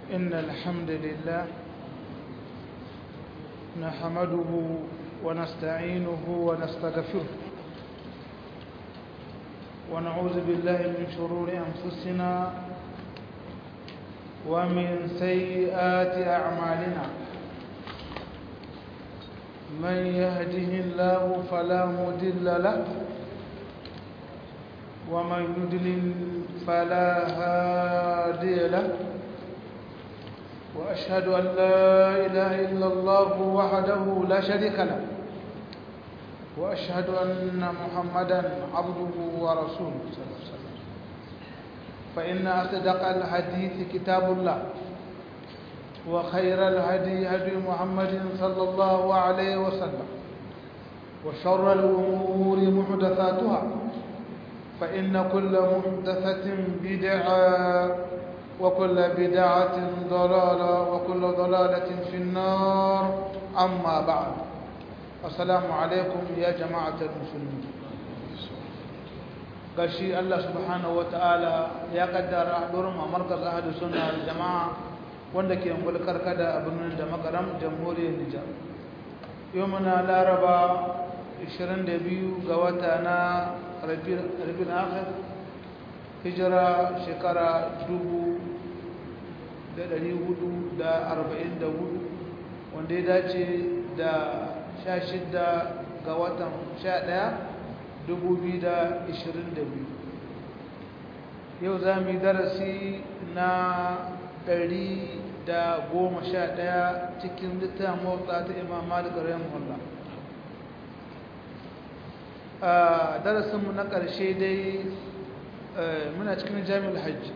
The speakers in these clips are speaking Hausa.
إن الحمد لله نحمده ونستعينه ونستغفره ونعوذ بالله من شرور أنفسنا ومن سيئات أعمالنا من يهده الله فلا مضل له ومن يضلل فلا هادي له وأشهد أن لا إله إلا الله وحده لا شريك له وأشهد أن محمدا عبده ورسوله صلى الله عليه وسلم فإن أصدق الحديث كتاب الله وخير الهدي هدي محمد صلى الله عليه وسلم وشر الأمور محدثاتها فإن كل محدثة بدعة وكل بدعة ضلالة وكل ضلالة في النار أما بعد السلام عليكم يا جماعة المسلمين gashi Allah subhanahu wataala ya kaddara hadurin a markaz ahadu sunna wal jama'a wanda ke mulkar kada a birnin da makaram jamhuriyar Nijar yau muna laraba 22 ga wata na Rabiul Akhir hijira shekara 1444 wanda ya dace da 16 ga watan 11 2022 yau za mu yi darasi na 111 cikin littafin motsa ta imam malik rahimahullah a darasinmu na ƙarshe dai muna cikin jami'ul hajji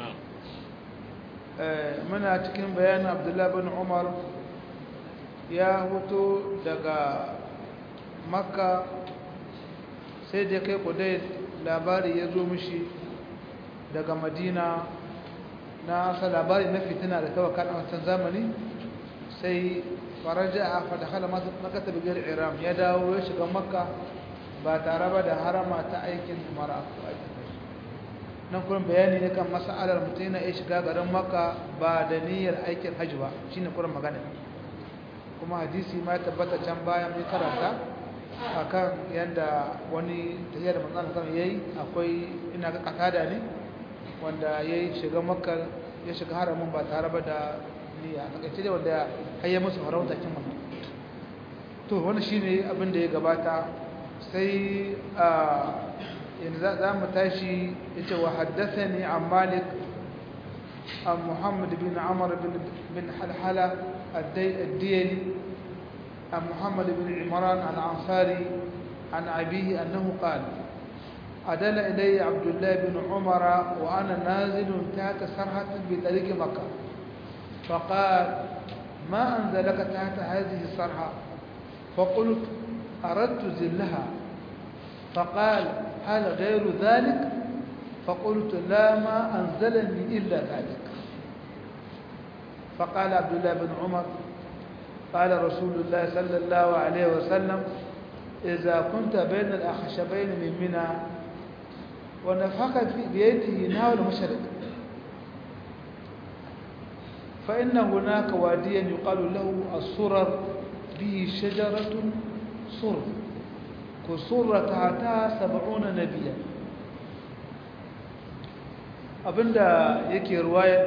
muna cikin bayanin abdullahi bin umar ya hoto daga makka sai da kai kudai labari ya zo mishi daga madina na asa labari na fitina da kawai kan wancan zamani sai faraja a fadakala makata bigar iram ya dawo ya shiga makka ba tare ba da harama ta aikin mara nan kuma bayani ne kan mas'alar mutum yana iya shiga garin makka ba da niyyar aikin hajji ba shine kuma magana kuma hadisi ma ya tabbata can bayan mai karanta akan yadda wani tafiyar da manzan kan yayi akwai ina ga katada ne wanda yayi shiga makka ya shiga haramin ba tare ba da niyya a takaice dai wanda har ya musu farauta kin wannan to wannan shine abin da ya gabata sai yanzu za mu tashi yace wa haddathani an malik an muhammad bin amr bin halhala الديلي عن محمد بن عمران العنصاري عن أبيه أنه قال أدل إلي عبد الله بن عمر وأنا نازل تحت سرحة بطريق مكة فقال ما أنزلك تحت هذه السرحة فقلت أردت زلها فقال هل غير ذلك فقلت لا ما أنزلني إلا ذلك فقال عبد الله بن عمر قال رسول الله صلى الله عليه وسلم إذا كنت بين الأخشبين من منى ونفخ في بيده نحو المشرق فإن هناك واديا يقال له الصرر به شجرة صر كصر تحتها سبعون نبيا abinda yake ruwaya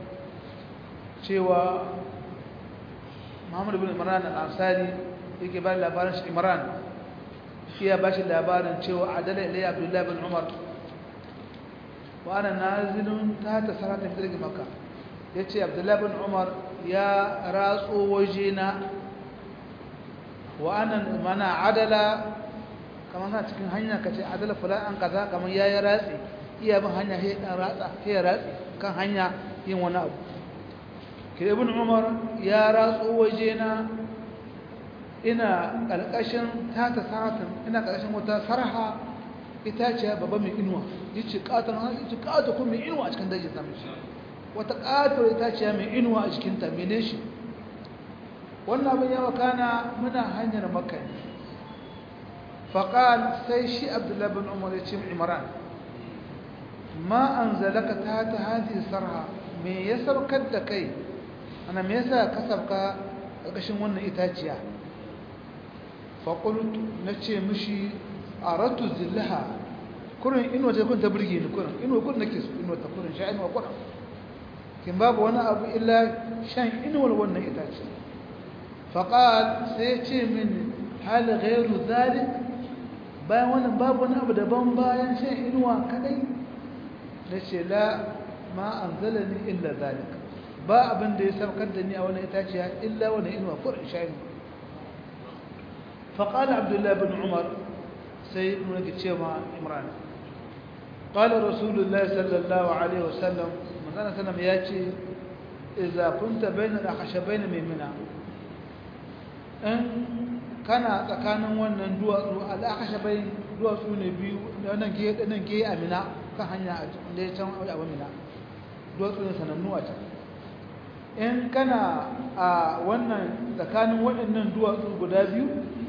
cewa Muhammad bin Imran al-Ansari yake ba labarin shi Imran iya ba shi labarin cewa adala ilai Abdullah bin Umar wa ana nazilun ta ta sarata fi Makka yace Abdullah bin Umar ya ratso wajena wa ana mana adala kamar na cikin hanya kace adala fulan an kaza kamar yayi ratsi iya bin hanya sai dan ratsa sai ratsi kan hanya yin wani abu ke ibn umar ya ratso wajena ina ƙarƙashin tata satin ina ƙarƙashin wata sarha itaciya babba mai inuwa yace katon yace kato kuma mai inuwa a cikin dajin samun shi wata kato itaciya mai inuwa a cikin ta mene shi wannan abin ya wakana muna hanyar makka ne faqal sai shi abdullahi bin umar ya ce imran ma anzalaka ta ta hadhihi sarha me ya saukar da kai ana me yasa ka sabka ƙarƙashin wannan itaciya faƙultu na ce mishi a ratu zillaha kurin inuwa ta kun ta birge ni kurin inuwa kurin nake su inuwa ta kurin sha inuwa kurin kin babu wani abu illa shan inuwar wannan itace faƙal sai ya ce min hal ghairu zalik bayan wannan babu wani abu daban bayan shan inuwa kadai na ce la ma anzalani illa zalik ba abin da ya saukar da ni a wani itaciya illa wani inuwa kurin sha inuwa فقال عبد الله بن عمر سيد من كتشيما عمران قال رسول الله صلى الله عليه وسلم مثلا سلم ياتي إذا كنت بين الأخشبين من منى إن كان tsakanin wannan duwatsu al'akashabai duwatsu ne biyu nan ke nan ke amina kan hanya da ya can a amina duwatsu ne sanannu a can in kana a wannan tsakanin waɗannan duwatsu guda biyu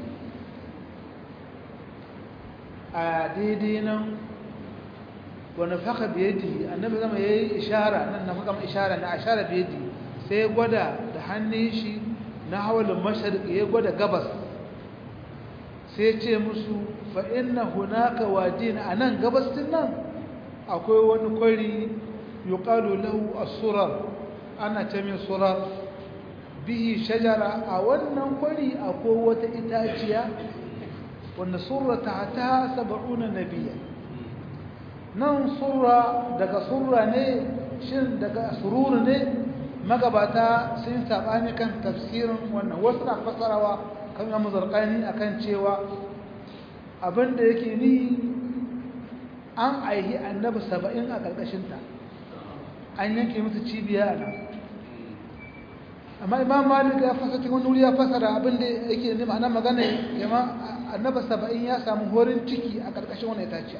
a daidai nan wani faka biyadi annabi zama ya yi ishara nan na makam ishara na ashara biyadi sai ya gwada da hannun shi na hawalin mashariki ya gwada gabas sai ce musu fa'in na hunaka wajin a nan gabastin nan akwai wani kwari yuqalu lahu as-surar ana ce mai surar bihi shajara a wannan kwari akwai wata itaciya wanda surrata ta saba'una nabiya nan surra daga surra ne shin daga sururu ne magabata sun sabani kan tafsirin wannan wasu na fasarawa kan yamu zarqani akan cewa abinda yake ni an aihi annabi saba'in a ƙarƙashinta an yanke musu cibiya a nan amma imam malik ya fasa cikin wani wuri ya fasara abinda yake ne ma'ana magana yamma annaba saba'in ya samu horin ciki a ƙarƙashin wani itaciya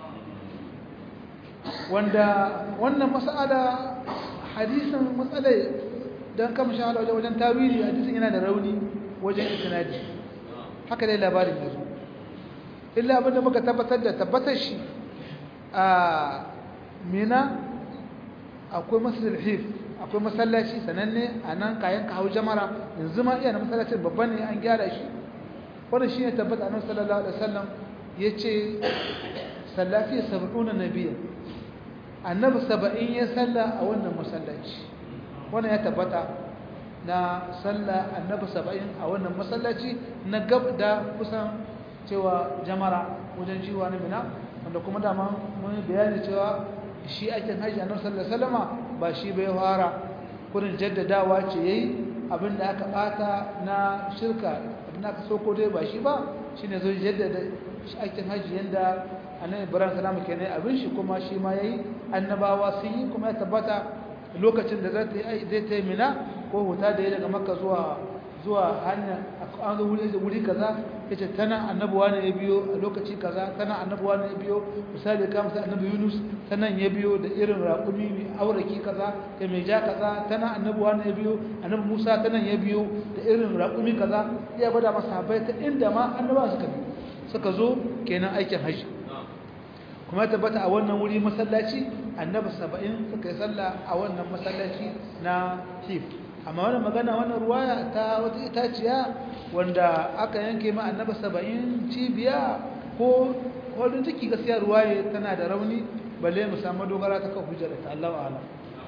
wanda wannan mas'ala hadisin matsalai don kama shahada wajen wajen tawili hadisin yana da rauni wajen isnadi haka dai labarin yanzu illa abinda muka tabbatar da tabbatar shi a mina akwai masjidil hif akwai masallaci sananne a nan kayan ka hau jamara yanzu ma iya na masallacin babban ne an gyara shi wannan shine tabbata annabi sallallahu alaihi wasallam yace sallafi 70 nabiyya annabi 70 ya salla a wannan masallaci wannan ya tabbata na salla annabi 70 a wannan masallaci na gab da kusan cewa jamara wajen jiwa na mina wanda kuma dama mun bayani cewa shi aikin haji annabi sallallahu alaihi wasallama ba shi bai fara kurin jaddadawa ce yayi abinda aka bata na shirka abinda aka so ko dai ba shi ba shine zo jaddada aikin haji yanda annabi ibrahim salamu kenan abin shi kuma shi ma yayi annabawa sun yi kuma ya tabbata lokacin da zai zai ta mina ko huta da ya daga makka zuwa zuwa hanya an zo wuri wuri kaza yace tana annabuwa ne ya biyo a lokaci kaza tana annabuwa ne ya biyo misali kamar sai annabi Yunus tanan ya biyo da irin raƙumi mai auraki kaza da mai ja kaza tana annabuwa ne ya biyo annabi Musa tanan ya biyo da irin raƙumi kaza ya bada masahabai ta inda ma annabawa suka bi suka zo kenan aikin haji kuma ya tabbata a wannan wuri masallaci annabi 70 suka yi sallah a wannan masallaci na Hif amma wannan magana wannan ruwaya ta wata itaciya wanda aka yanke ma annaba saba'in cibiya ko wadda take gaskiya ruwaye tana da rauni balle mu samu dogara ta kan hujjar ta Allahu a'lam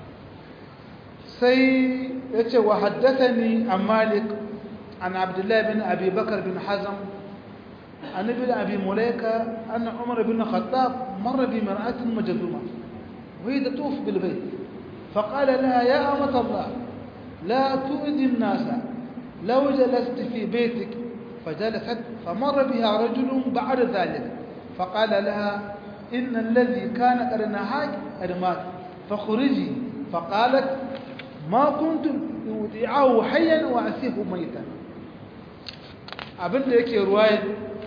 sai yace wa haddathani an Malik an Abdullah bin Abi Bakar bin Hazm an ibn Abi Mulaika anna Umar bin Khattab marra bi mar'atin majduma وهي تطوف بالبيت فقال لها يا أمة الله لا تؤذي الناس لو جلست في بيتك فجلست فمر بها رجل بعد ذلك فقال لها إن الذي كان قد نهاك قد مات فخرجي فقالت ما كنت أودعه حيا وأسيه ميتا abin da yake ruwayar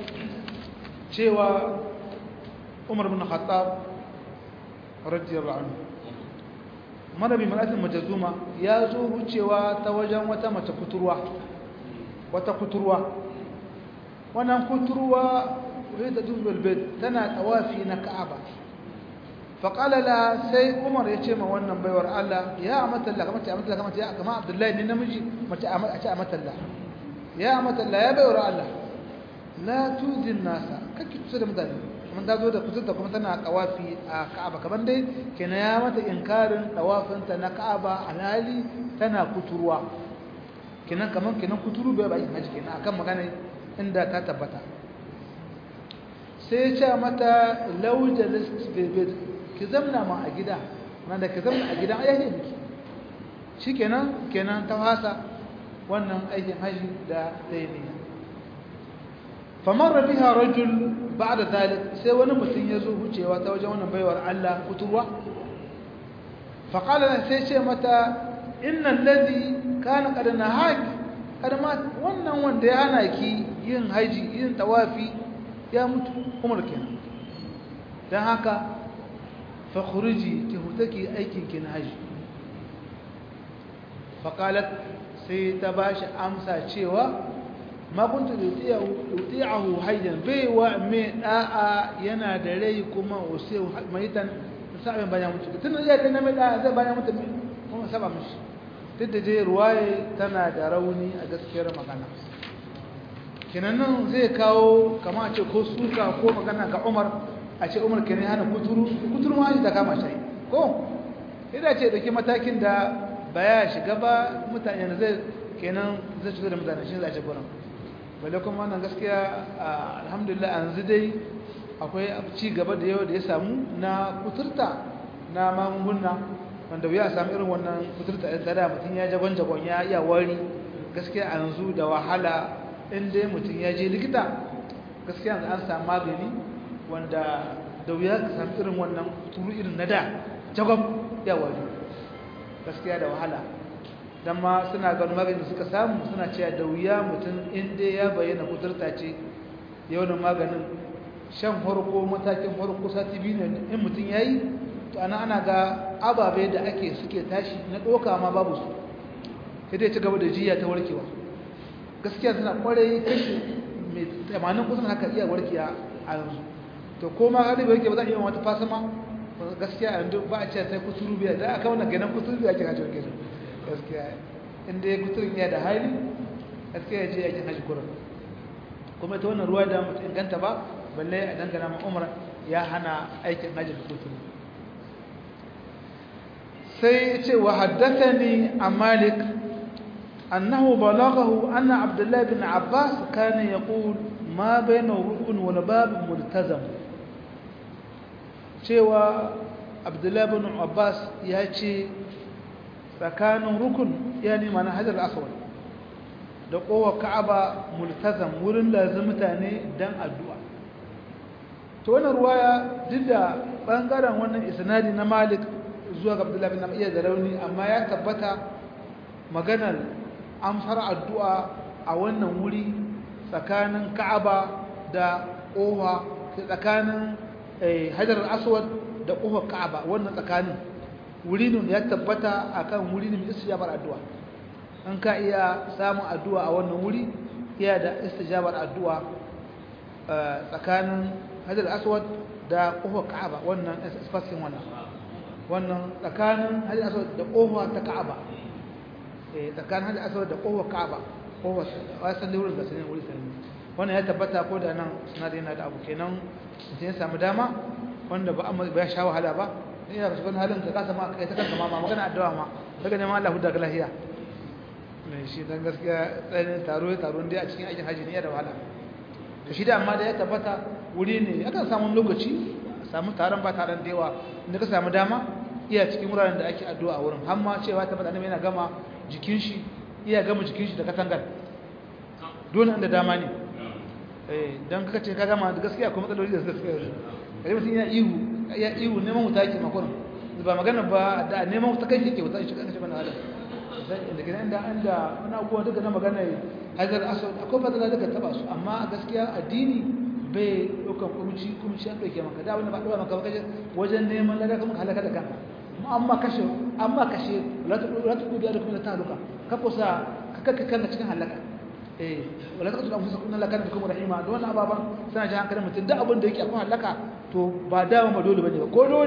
cewa umar bin khattab radiyallahu anhu marabi malatin majazuma ya zo wucewa ta wajen wata mace kuturwa wata kuturwa wannan kuturwa wadda dubbalbet tana tawafi na ka'aba faƙala la sai umar ya ce ma wannan baiwar Allah ya amatalla kamar ce amatalla kamar ce kamar abdullahi ne namiji mace a ce amatalla ya amatalla ya baiwar Allah la tuzin nasa kake kusa da mutane kuma ta zo da kusurta kuma tana kawafi a ka'aba kamar dai kenan ya mata inkarin tawafinta na ka'aba alhali tana kuturwa kenan kamar kenan kuturu bai bai haji kenan akan magana inda ta tabbata sai ya ce mata laujalis bebed ki zamna ma a gida nan da ki zamna a gida ai ne miki shikenan kenan ta fasa wannan aikin haji da dai ne famar biha rajul ba'da dalik sai wani mutum ya zo wucewa ta wajen wannan baiwar Allah kuturwa fa qala sai ce mata innal ladhi kana qad nahak kada ma wannan wanda ya hana ki yin haji yin tawafi ya mutu umar kenan dan haka fakhruji ki hutaki aikin ki na haji faqalat sai ta bashi amsa cewa ma kuntu yuti'ahu hayyan bai wa me da'a yana da rai kuma wasai maitan sabin bayan mutu tun da yake na mai da'a zai bayan mutu kuma saba mishi duk da je ruwaye tana da rauni a gaskiyar magana kinan nan zai kawo kama a ce ko suka ko magana ga Umar a ce umar kenan hana kuturu kuturu ma ta kama shi ko idan ce dauki matakin da baya shiga ba mutane da zai kenan zai shiga da mutane shi zai ce gurin balle kuma wannan gaskiya alhamdulillah yanzu dai akwai ci gaba da yau da ya samu na kuturta na magunguna wanda ya samu irin wannan kuturta ɗin tsada mutum ya jagon jagon ya iya wari gaskiya yanzu da wahala in dai mutum ya je likita gaskiya yanzu an samu magani wanda da wuya ka samu irin wannan turu irin na da jagwab ya wari gaskiya da wahala don ma suna ganin maganin suka samu suna cewa da wuya mutum inda ya bayyana kuturta ce yawanin maganin shan farko matakin farko sati biyu ne in mutum ya yi to ana ana ga ababe da ake suke tashi na ɗoka ma babu su sai dai ci gaba da jiya ta warkewa gaskiya suna kwarai kashi mai tamanin kusan haka iya warkewa a yanzu to ko ma hali bai yake ba za a iya wata fasama gaskiya yanzu ba a ce sai kuturu biya da aka wannan ganin kuturu biya ke hajji wakil gaskiya inda ya kuturin ya da hali gaskiya ya je yakin hajji kurin kuma ita wannan ruwa da mutu inganta ba balle a dangana ma umar ya hana aikin hajji da kuturu sai ya ce wa haddathani a malik annahu balaghahu anna abdullahi bin abbas kana yaqul ma bayna rukun wal bab multazam cewa abdullahi bin abbas ya ce tsakanin rukun yani mana hajar aswad da kowa ka'aba multazam wurin lazim mutane dan addu'a to wannan ruwaya duk da bangaren wannan isnadi na malik zuwa ga abdullahi bin iya da rauni amma ya tabbata maganar amsar addu'a a wannan wuri tsakanin ka'aba da kowa tsakanin hajar aswad da kofar ka'aba wannan tsakanin wuri ne ya tabbata akan wuri ne mai istijabar addu'a an ka iya samun addu'a a wannan wuri iya da istijabar addu'a tsakanin hajar aswad da kofar ka'aba wannan espasin wannan wannan tsakanin hajar aswad da kofa ta ka'aba tsakanin hajar aswad da kofar ka'aba kofar wasan da wurin da sanin wuri sanin wannan ya tabbata ko da nan sinadari yana da abu kenan mutum ya samu dama wanda ba amma ba ya sha wahala ba ina ga cikin halin ka kasa ma kai ta kanka ma magana addu'a ma daga neman Allah hudda ga lahiya ne shi dan gaskiya tsayin taro ya taro dai a cikin aikin haji ne ya da wahala to shi da amma da ya tabbata wuri ne akan samu lokaci samu taron ba taron da yawa inda ka samu dama iya cikin wuraren da ake addu'a a wurin har ma cewa tabbata annabi yana gama jikin shi iya gama jikin shi da katangar dole inda dama ne eh dan kaka ce ka gama da gaskiya akwai matsaloli da suka kai mutum ya ihu ya ihu neman wuta yake makon ba magana ba da neman wuta kai yake wuta shi kan shi bana adam inda kina inda inda wani abubuwa duka na magana hajar aswad akwai fadala daga taba su amma gaskiya addini bai ɗaukan kumci kumci an ɗauke maka da wani ba ɗauka maka ba wajen neman lada kuma halaka da kanka amma kashe amma kashe la ta dubi da kuma ta haluka ka kusa ka kaka kanka cikin halaka eh wala taqtul anfusakum inna kana bikum rahima da wannan ababan sana ji hankalin mutum duk abin da yake akwai halaka to ba dama ba dole bane ba ko dole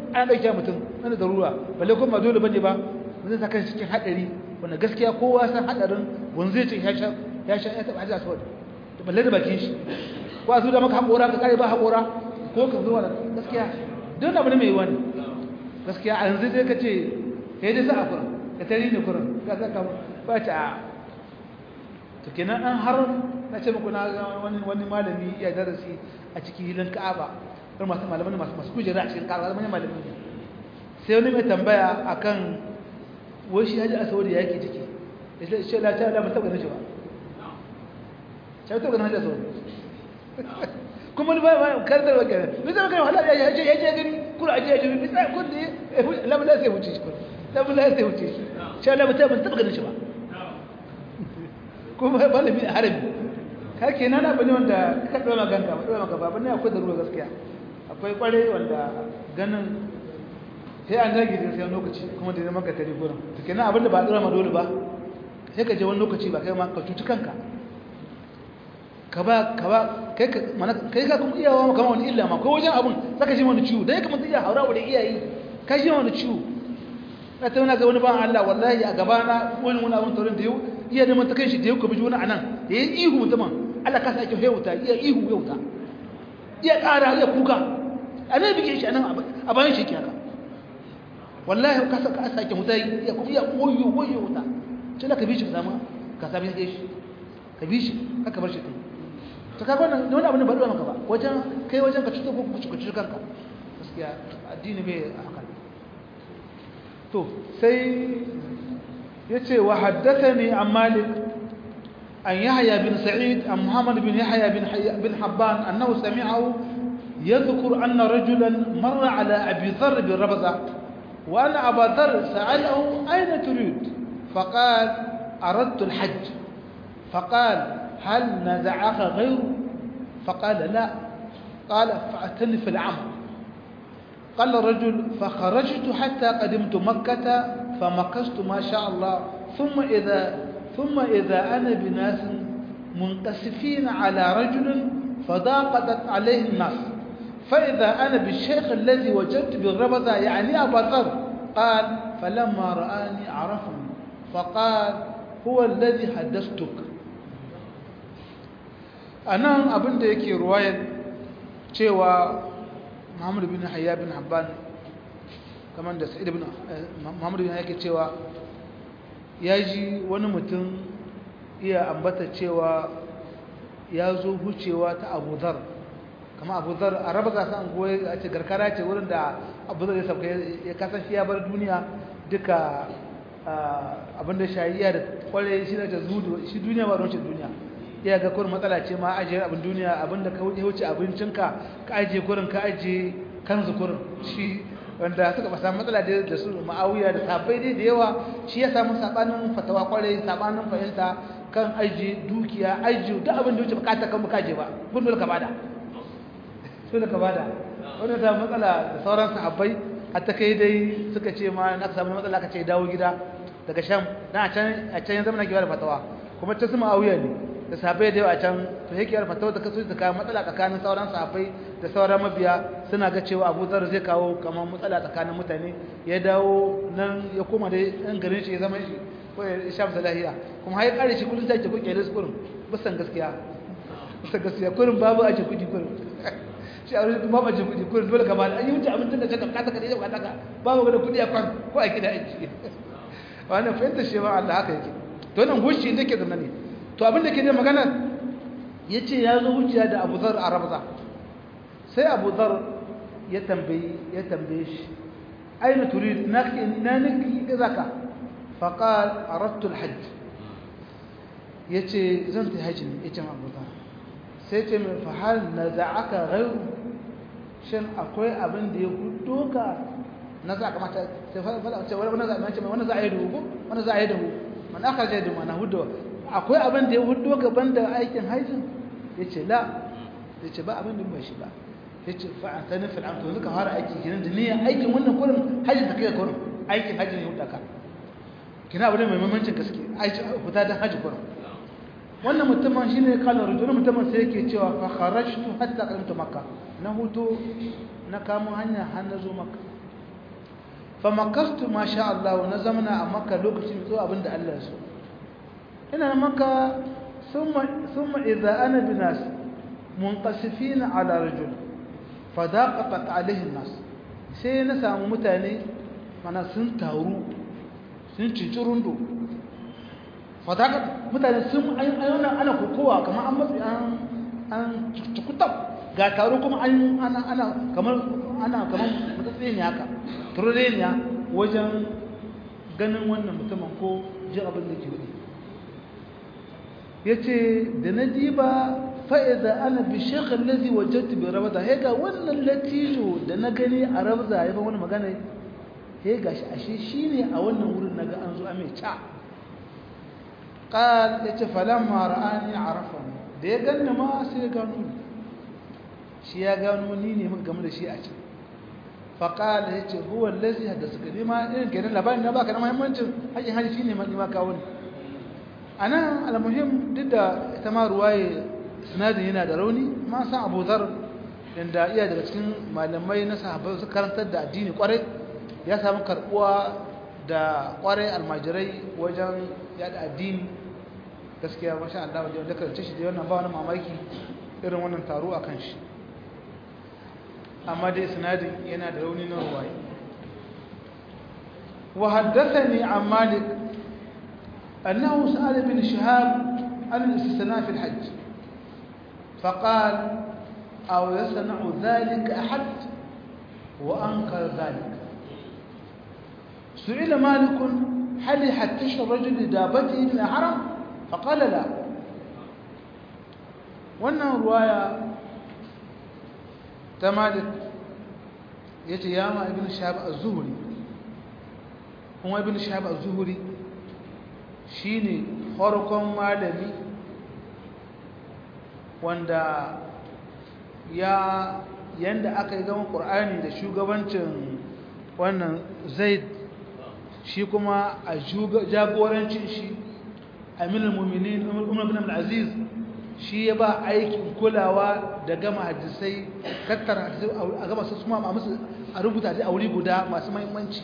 an ɗauke mutum wani darura balle kuma ba dole bane ba zai saka cikin haɗari wanda gaskiya kowa san haɗarin wani zai ce ya sha ya sha ya taɓa hajjar saboda da balle da bakin shi ko a zuwa maka haƙora ka kare ba haƙora ko ka zuwa da gaskiya don abu ne mai wani gaskiya a yanzu zai ka ce ya dai sa a kurin ka tari ne kurin ka saka ba ta a to kenan an har na ce muku na wani wani malami ya darasi a cikin hilin ka'aba irin masu malaman masu masu kujera a cikin ka'aba manyan malamin ne sai wani mai tambaya akan wai shi haji asawadi ya yake ciki ya ce shi la ta la ba taɓa ganin shi ba shi ba taɓa ganin haji asawadi kuma ni ba ba kardar wa kenan ni zama kai wahala ya je ya je gani kula aje ya je bi sai kun da la la sai wuce shi la la sai wuce shi shi la ba taɓa ganin shi ba kuma malami a harami ka kenan abu ne wanda ka ɗora maganta ba ɗora maka ba ne akwai da ruwa gaskiya akwai ƙware wanda ganin sai an dage da sai lokaci kuma da zama ka tare gurin to kenan abin da ba ɗora ma dole ba sai ka je wani lokaci ba kai ma ka cuci kanka ka ba ka ba kai ka mana kai ka kuma iyawa maka wani illa ma ko wajen abun saka ji wani ciwo dan kamar iya haura da iyayi ka ji wani ciwo na tauna ga wani ban Allah wallahi a gaba na wani wani abun taurin da yau iya da mata kai shi da yau ka biji wani anan da yayi ihu mutumin Allah ka sake hewuta iya ihu hewuta iya ƙara iya kuka anai bige shi anan a bayan shi kiyaka wallahi ka saka sake mutai iya kuma iya koyo koyo wuta sai ka bi shi zama ka sabi shi ka bi shi haka bar shi kai to kaga wannan wani abu ne ba ruwa maka ba wajen kai wajen ka cuta ko ku cuta kanka gaskiya addini bai haka to sai yace wa haddathani an malik an yahya bin sa'id an muhammad bin yahya bin bin habban annahu sami'ahu يذكر أن رجلا مر على أبي ذر بالربزة وأن أبا ذر سأله أين تريد فقال أردت الحج فقال هل نزعك غيره فقال لا قال فأتني في العمر قال الرجل فخرجت حتى قدمت مكة فمكثت ما شاء الله ثم إذا ثم إذا أنا بناس منقسفين على رجل فضاقت عليه الناس فإذا أنا بالشيخ الذي وجدت بالربذة يعني أبا ذر قال فلما رآني عرفني فقال هو الذي حدثتك أنا أبن يكي رواية cewa Muhammad bin Hayya bin Habban kamar da Sa'id bin Muhammad bin yake cewa ya ji wani mutum iya ambata cewa ya zo hucewa ta Abu Dhar kama Abu Dhar a raba gasa an goye a ce garkara ce wurin da Abu Dhar ya sauka ya kasan shi ya bar duniya duka abinda shayiya da kware shi da zudu shi duniya ba don shi duniya ya ga kurin matsala ce ma ajiye abin duniya abinda ka wuce abincinka ka ajiye kurin ka ajiye kanzu kurin shi wanda suka ba samu matsala da su ma'awiya da sabai dai da yawa shi ya samu sabanin fatawa kwarai sabanin fahimta kan ajiye dukiya ajiye duk abin da wuce bukata kan bukaje ba kun dole ka bada dole ka bada wanda ta matsala da sauran sahabbai hatta kai dai suka ce ma na samu matsala ka ce dawo gida daga sham dan a can a can ya zama na kiwa da fatawa kuma ta su ma'awiya ne da sahabbai da yawa a can to yake yar fatawa da kaso da kawo matsala tsakanin sauran sahabbai da sauran mabiya suna ga cewa Abu Zar zai kawo kamar matsala tsakanin mutane ya dawo nan ya koma da ɗan garin shi ya zama shi ko ya shafi salahiya kuma har ya kare shi kullum sai ke kuke da kurin bisan gaskiya bisan gaskiya kurin babu aje kudi kurin shi a wurin babu aje kudi kurin dole ka ba an yi wuce abincin da ka kasa ka da ka babu ga kudi a kwan ko a gida aiki wannan fahimtar shi ba Allah haka yake to nan gushi ne ke zama ne to abin da ke da magana ya ce ya zo wuciya da abu zar a rabza sai abu zar ya tambayi ya tambaye shi aina turid na na niki zaka faqal aradtu alhajj yace zan ta haji ne yace abu zar sai ce mai fa hal naza'aka ghayru shin akwai abin da ya hudo ka na za ka mata sai fa ce wani za a ce wani za a yi dubu wani za a yi dubu man aka je dubu na hudo akwai abin da ya hudo gaban da aikin hajjin ya ce la ya ce ba abin da ba shi ba ya ce fa'an ta nufin an to zuka fara aiki kinan da niyan aikin wannan kurin hajjin ta kai kurin aikin hajjin ya hudaka kina abu ne mai mamancin gaske aiki fita don hajji kurin wannan mutumin shi ne kalar rujuna mutumin sai yake cewa fa kharajtu hatta qadamtu makka na hutu na kamo hanya har na zo makka fa makastu ma sha Allah na zamana a makka lokacin zuwa abinda Allah ya so ina makka thumma thumma idza ana binas munqasifina ala rajul fadaqat alaihi nas sai na samu mutane mana sun taru sun cincirundo fadaqat mutane sun ayyana ana kokowa kamar an matsi an an tukutab ga taro kuma an ana ana kamar ana kamar mutsatsi ne haka turreniya wajen ganin wannan mutumin ko jin abin da ke wudi yace da na diba fa'iza ana bi shekar lazi wajattu bi rabata he ga wannan latijo da na gani a rabza ya ba wani magana he ga shi ashe shine a wannan wurin naga an zo a mai ca qal yace falamma ra'ani arafani da ya ganni ma sai ya gano ni shi ya gano ni ne muka gamu da shi a can faqala yace huwa allazi haddasa ni ma irin kenan labarin na baka da muhimmancin hakin hali shine ma ni ma kawo ni anan almuhim duk da ita ma ruwaye sinadin yana da rauni ma san Abu Dharr inda iya daga cikin malamai na sahabbai su karantar da addini kwarai ya samu karbuwa da kwarai almajirai wajen yada addini gaskiya masha Allah wajen da karance shi da wannan ba wani mamaki irin wannan taro a kan shi amma dai sinadin yana da rauni na ruwaye wa haddathani an malik annahu sa'ala bin shihab an al-istisna fi al-hajj فقال أو يصنع ذلك أحد وأنكر ذلك سئل مالك هل يحتش الرجل لدابته من الحرم فقال لا wannan ruwaya ta malik ya ce ya ma ibn shahab az-zuhri kuma ibn shahab az-zuhri shine farkon malami wanda ya yanda aka yi gama ƙur'ani da shugabancin wannan zaid shi kuma a jagorancin shi aminul muminin umar bin abdulaziz shi ya ba aikin kulawa da gama hadisai tattara hadisai a gama su kuma a musu a rubuta a wuri guda masu mahimmanci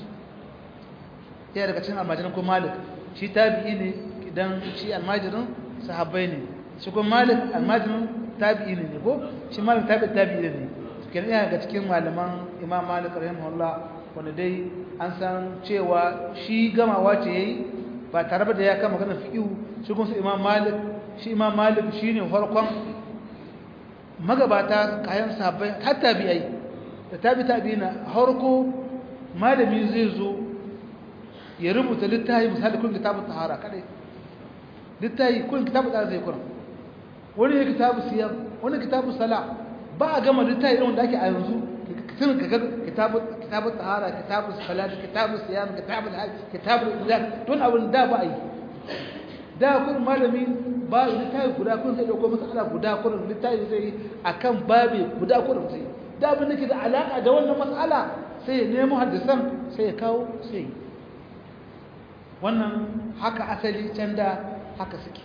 ya daga cikin almajirin kuma malik shi tabi'i ne idan shi almajirin sahabbai ne shi kuma malik almajirin tabi'i ne ko shi malik tabi'i tabi'i ne kenan yana daga cikin malaman imam malik rahimahullah wanda dai an san cewa shi gamawa ce yayi ba tare da ya kama maganar fiqh shi kuma su imam malik shi imam malik shine farkon magabata kayan sahabbai har tabi'ai da tabi tabi'ina harko malami zai zo ya rubuta littafi misali kun kitabun tahara kadai littafi kun kitabun tahara zai kuran wani ya kitabu siyam wani kitabu sala ba a gama littafi irin wanda ake a yanzu tun ka ga kitabu kitabu tahara kitabu salat kitabu siyam kitabu hajj kitabu ibadat don abin da ba a yi da kun malami ba littafi guda kun sai dauko masala guda kun littafi zai akan babe guda kun sai da abin da ke da alaka da wannan mas'ala sai ya nemo hadisan sai ya kawo sai wannan haka asali can da haka suke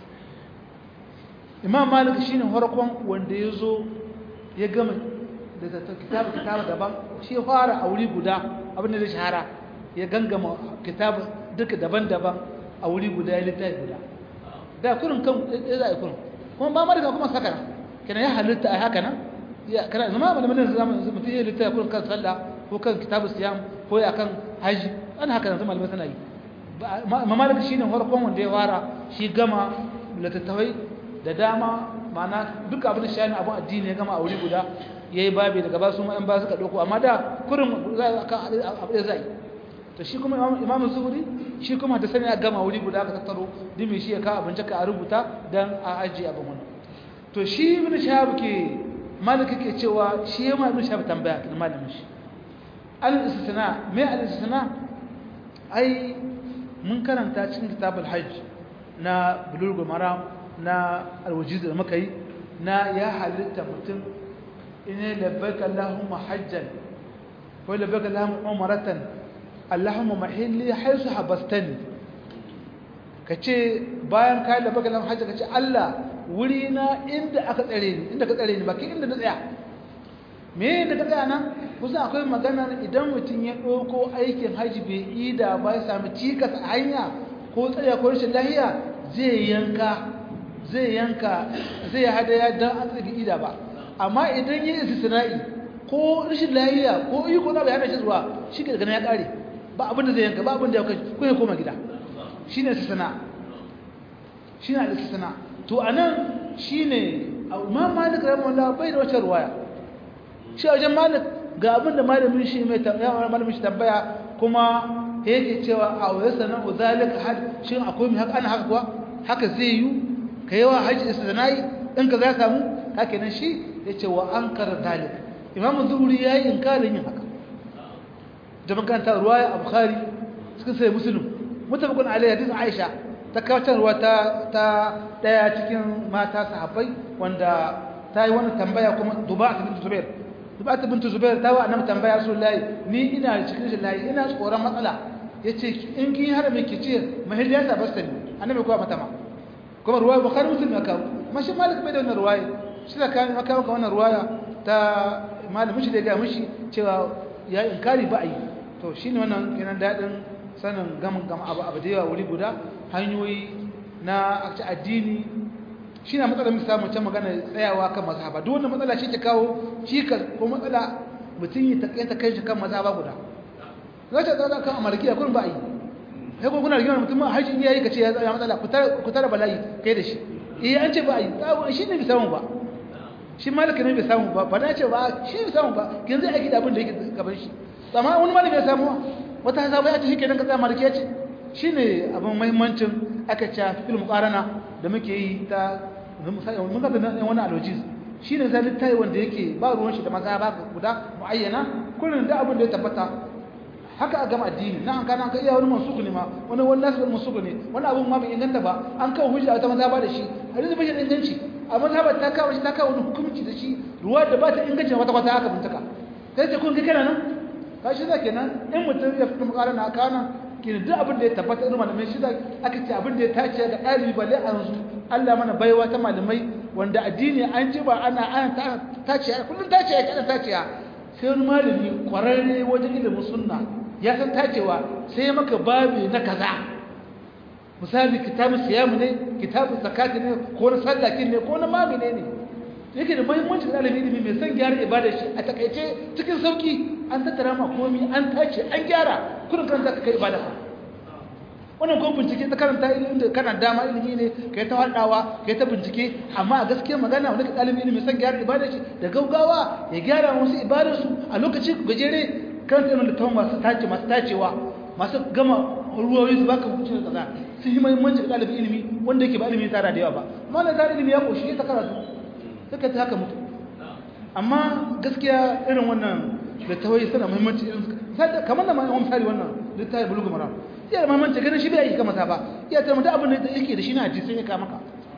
imam malik shine farkon wanda ya zo ya gama da kitabu kitabu daban shi ya fara a wuri guda abin da zai shahara ya gangama kitabu duka daban-daban a wuri guda ya littafi guda da kurin kan ya za a yi kurin kuma ba malika kuma saka kenan ya halitta a haka nan kana zama malamin da zama mutum ya littafi kurin kan sallah ko kan kitabu siyam ko ya kan haji ana haka nan zama malamai suna yi mamalik shine farkon wanda ya fara shi gama littattafai da dama ma'ana duk abin da shani abin addini ya gama a wuri guda ya yi babi daga ba su ma'an ba suka ɗauko amma da kurin za a kan abu da zai to shi kuma imamu zuhuri shi kuma da sani a gama wuri guda ka tattaro dimi shi ya kawo abinci ka a rubuta don a ajiye abin wani to shi ibn shahab ke maliki ke cewa shi ya ma ibn shahab tambaya kan malamin shi al istisna me al istisna ai mun karanta cikin kitabul hajj na bulugul maram na alwajiz da muka yi na ya halitta mutum ina labbaika allahumma hajjan ko labbaika allahumma umratan allahumma mahilli haisu habastani kace bayan kai labbaika allahumma hajjan kace Allah wuri na inda aka tsare ni inda ka tsare ni baki inda na tsaya me inda ka tsaya nan kusa akwai magana idan mutum ya ɗauko aikin hajji bai ida ba ya sami cikas a hanya ko tsaya ko rashin lahiya zai yanka zai yanka zai hadaya don an tsaki ida ba amma idan yi istisna'i ko rashin lahiya ko iko na bai hana shi zuwa shi ke daga ya kare ba abin da zai yanka ba abin da ya kai ko ya koma gida shi ne istisna shi ne istisna to anan shi ne ma malik rahimahullah bai da wacce ruwaya shi a wajen malik ga abin da malamin shi mai malamin shi tambaya kuma yake cewa a wayar sanar uzalika had shin akwai mai haka ana haka kuwa haka zai yi ka yawa hajji istinai in ka za samu haka nan shi ya ce wa an kara dalik imam zuhuri ya yi inkarin yin haka da makaranta ruwaya a bukhari suka sai musulun mutabakun alayhi hadisin aisha ta kawatarwa ta ta daya cikin mata sahabbai wanda ta yi wani tambaya kuma duba ta bintu zubair duba ta bintu zubair ta wa annabi tambaya rasulullahi ni ina cikin rashin layi ina tsoron matsala yace in kin har me kice mahilliya ta basta ni annabi kuwa mata ma kuma ruwaya bukhari muslim ya kawo mashi malik bai da wannan ruwaya shi da kan aka maka wannan ruwaya ta malamin shi da ga mishi cewa ya inkari ba ai to shine wannan kenan dadin sanin gamin gama abu abu da yawa wuri guda hanyoyi na akci addini shine matsalar mu samu can magana tsayawa kan mazhaba duk wannan matsala shi ke kawo shi ko matsala mutum ya takaita kai shi kan mazhaba guda zata tsada kan amarkiya kun ba ai sai ko kuna rigima mutum har shi yayi kace ya tsaya matsala ku tara bala'i kai da shi eh an ce ba ai shi ne bai samu ba shi malaka ne bai samu ba ba na ce ba shi bai samu ba kin zai aiki da abin da yake gaban shi amma wani malami ya samu wata hazaba ya ce shike dan ka tsaya malaki ya ce shine abin muhimmancin aka ce fil muqarana da muke yi ta mun ga da wani aloji shine zai littafi wanda yake ba ruwan shi da mazhaba guda muayyana kullun da abin da ya tabbata haka a gama addini na an kana an kai iya wani mansuku ne ma wani wani nasu wani mansuku ne wani abun ma bai inganta ba an kawo hujja ta maza ba da shi hadisi bai da inganci a mazhabar ta kawo shi ta kawo wani hukunci da shi ruwa da ba ta inganci wata kwata haka bintaka kai ce kun kai kana nan ka shi zake nan in mutum ya fita mukara na kana kin duk abin da ya tabbata irin malamai shi da aka ce abin da ya tace ga ɗalibi balle a yanzu Allah mana baiwa ta malamai wanda addini an ji ba ana ana tace kullun tace ya kana tace sai wani malami kwararre wajen ilimin sunna ya san tacewa sai ya maka babi na kaza misali kitabun siyamu ne kitabun zakati ne ko na sallakin ne ko na magane ne yake da muhimmanci da ɗalibin ilimi mai son gyara ibadar shi a takaice cikin sauki an tattara ma komi an tace an gyara kudin kan zaka kai ibada wannan ko bincike ta karanta ilimin da kana dama ilimi ne kai ta hadawa kai ta bincike amma a gaskiya magana wani ɗalibin ilimi son gyara ibadar shi da gaugawa ya gyara wasu ibadar su a lokaci gajere kan irin littafin masu tace masu tacewa masu gama ruwayoyi su baka hukunci da kaza sun yi muhimmanci ga ɗalibin ilimi wanda yake ba ilimi tara da yawa ba amma na tara ilimi ya koshi ya ta karatu suka ta haka mutu amma gaskiya irin wannan littafai suna muhimmanci irin su kamar da ma'aikon misali wannan littafi bulugu mara iya da muhimmanci ganin shi bai yi kamata ba iya ta mutu abin da yake da shi na hadisi ya kama ka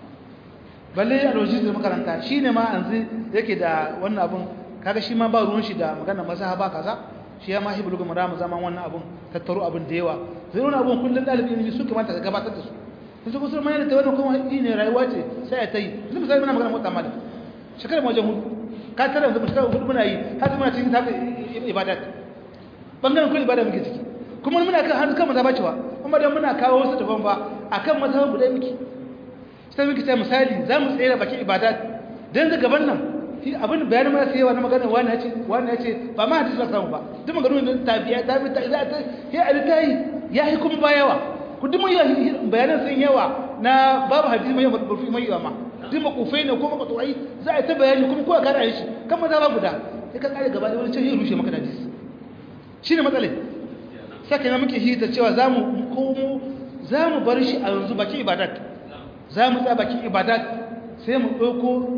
balle a lokacin da makaranta shi ne ma yanzu yake da wannan abin kaga shi ma ba ruwan shi da magana mazhaba kaza shi ya ma hi bulugu mara mu zaman wannan abin tattaro abin da yawa zai wani abin kullum ɗalibin ilimi su kamata ka gabatar da su sun su kusur mai da wannan kuma ne rayuwa ce sai ya ta yi yanzu misali muna magana mota malik shekarar wajen hudu ka tara yanzu shekarar hudu muna yi har muna cikin tafi ibadat bangaren kun ibada muke ciki kuma muna kan hannu kan maza bacewa kuma dan muna kawo wasu daban ba akan maza guda muke sai muke ta misali za mu tsere bakin ibadat dan ga gaban nan shi abin bayanin ma sai yawa na magana wani ya ce wani ya ce ba ma hadisi samu ba duk maganganun da tabiya ta bi ta za ta ya altai ya yi kuma ba yawa ku duk mun bayanan sun yawa na babu hadisi mai burfi mai yawa ma duk makufai ne ko makaturai za a ta bayani kuma kowa kara shi kan maza ba guda sai ka kare gaba da wani can yi rushe maka hadisi shi ne matsalai saka na muke hita cewa za mu komo za mu bar shi a yanzu bakin ibadat za mu tsaya bakin ibadat sai mu ɗauko